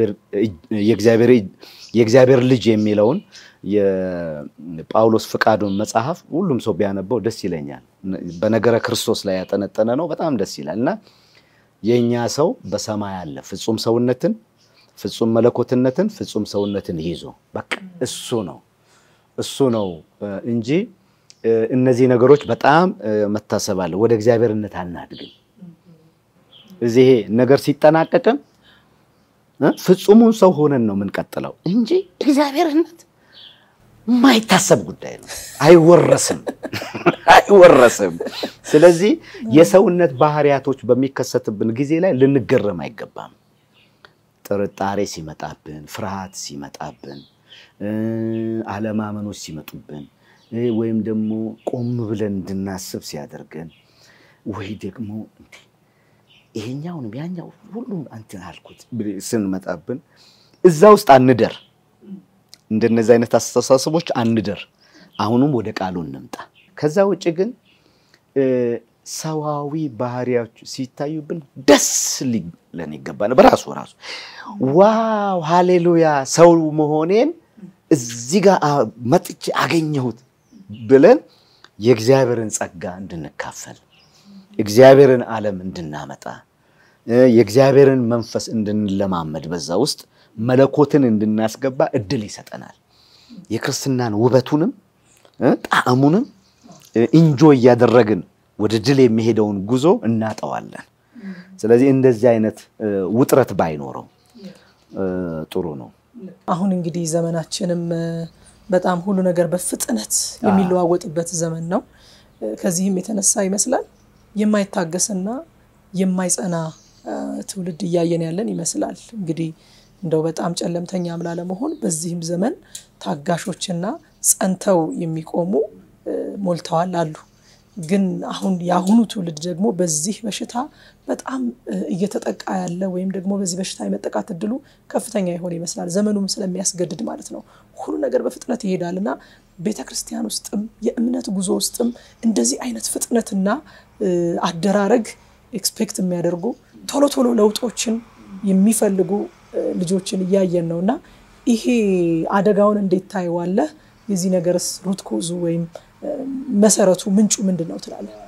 የእግዚአብሔር ልጅ የሚለውን የጳውሎስ ፍቃዱን መጽሐፍ ሁሉም ሰው ቢያነበው ደስ ይለኛል። በነገረ ክርስቶስ ላይ ያጠነጠነ ነው። በጣም ደስ ይላል እና የእኛ ሰው በሰማይ አለ ፍጹም ሰውነትን ፍጹም መለኮትነትን ፍጹም ሰውነትን ይዞ በቃ እሱ ነው እሱ ነው እንጂ እነዚህ ነገሮች በጣም መታሰብ አለ። ወደ እግዚአብሔርነት አናድግም። እዚህ ነገር ሲጠናቀቅም ፍጹሙን ሰው ሆነን ነው የምንቀጥለው እንጂ እግዚአብሔርነት የማይታሰብ ጉዳይ ነው። አይወረስም አይወረስም። ስለዚህ የሰውነት ባህሪያቶች በሚከሰትብን ጊዜ ላይ ልንገረም አይገባም። ጥርጣሬ ሲመጣብን፣ ፍርሃት ሲመጣብን፣ አለማመኖች ሲመጡብን ወይም ደግሞ ቆም ብለን እንድናስብ ሲያደርገን ወይ ደግሞ ይሄኛውንም ያኛው ሁሉም እንትን አልኩት ስንመጣብን እዛ ውስጥ አንደር። እንደነዚህ አይነት አስተሳሰቦች አንደር። አሁኑም ወደ ቃሉ እንምጣ። ከዛ ውጭ ግን ሰዋዊ ባህሪያዎች ሲታዩብን ደስ ሊለን ይገባል። በራሱ ራሱ ዋው ሃሌሉያ ሰው መሆኔን እዚህ ጋር መጥቼ አገኘሁት ብለን የእግዚአብሔርን ጸጋ እንድንካፈል እግዚአብሔርን ዓለም እንድናመጣ የእግዚአብሔርን መንፈስ እንድንለማመድ በዛ ውስጥ መለኮትን እንድናስገባ እድል ይሰጠናል። የክርስትናን ውበቱንም ጣዕሙንም እንጆ እያደረግን ወደ ድል የሚሄደውን ጉዞ እናጠዋለን። ስለዚህ እንደዚህ አይነት ውጥረት ባይኖረው ጥሩ ነው። አሁን እንግዲህ ዘመናችንም በጣም ሁሉ ነገር በፍጥነት የሚለዋወጥበት ዘመን ነው። ከዚህም የተነሳ ይመስላል የማይታገስና የማይጸና ትውልድ እያየን ያለን ይመስላል። እንግዲህ እንደው በጣም ጨለምተኛም ላለመሆን በዚህም ዘመን ታጋሾችና ጸንተው የሚቆሙ ሞልተዋል አሉ። ግን አሁን የአሁኑ ትውልድ ደግሞ በዚህ በሽታ በጣም እየተጠቃ ያለ ወይም ደግሞ በዚህ በሽታ የመጠቃት እድሉ ከፍተኛ የሆነ ይመስላል። ዘመኑም ስለሚያስገድድ ማለት ነው። ሁሉ ነገር በፍጥነት ይሄዳል እና ቤተ ክርስቲያን ውስጥም የእምነት ጉዞ ውስጥም እንደዚህ አይነት ፍጥነትና አደራረግ ኤክስፔክት የሚያደርጉ ቶሎ ቶሎ ለውጦችን የሚፈልጉ ልጆችን እያየን ነው እና ይሄ አደጋውን እንዴት ታየዋለህ? የዚህ ነገርስ ሩት ኮዙ ወይም መሰረቱ ምንጩ ምንድን ነው ትላለህ?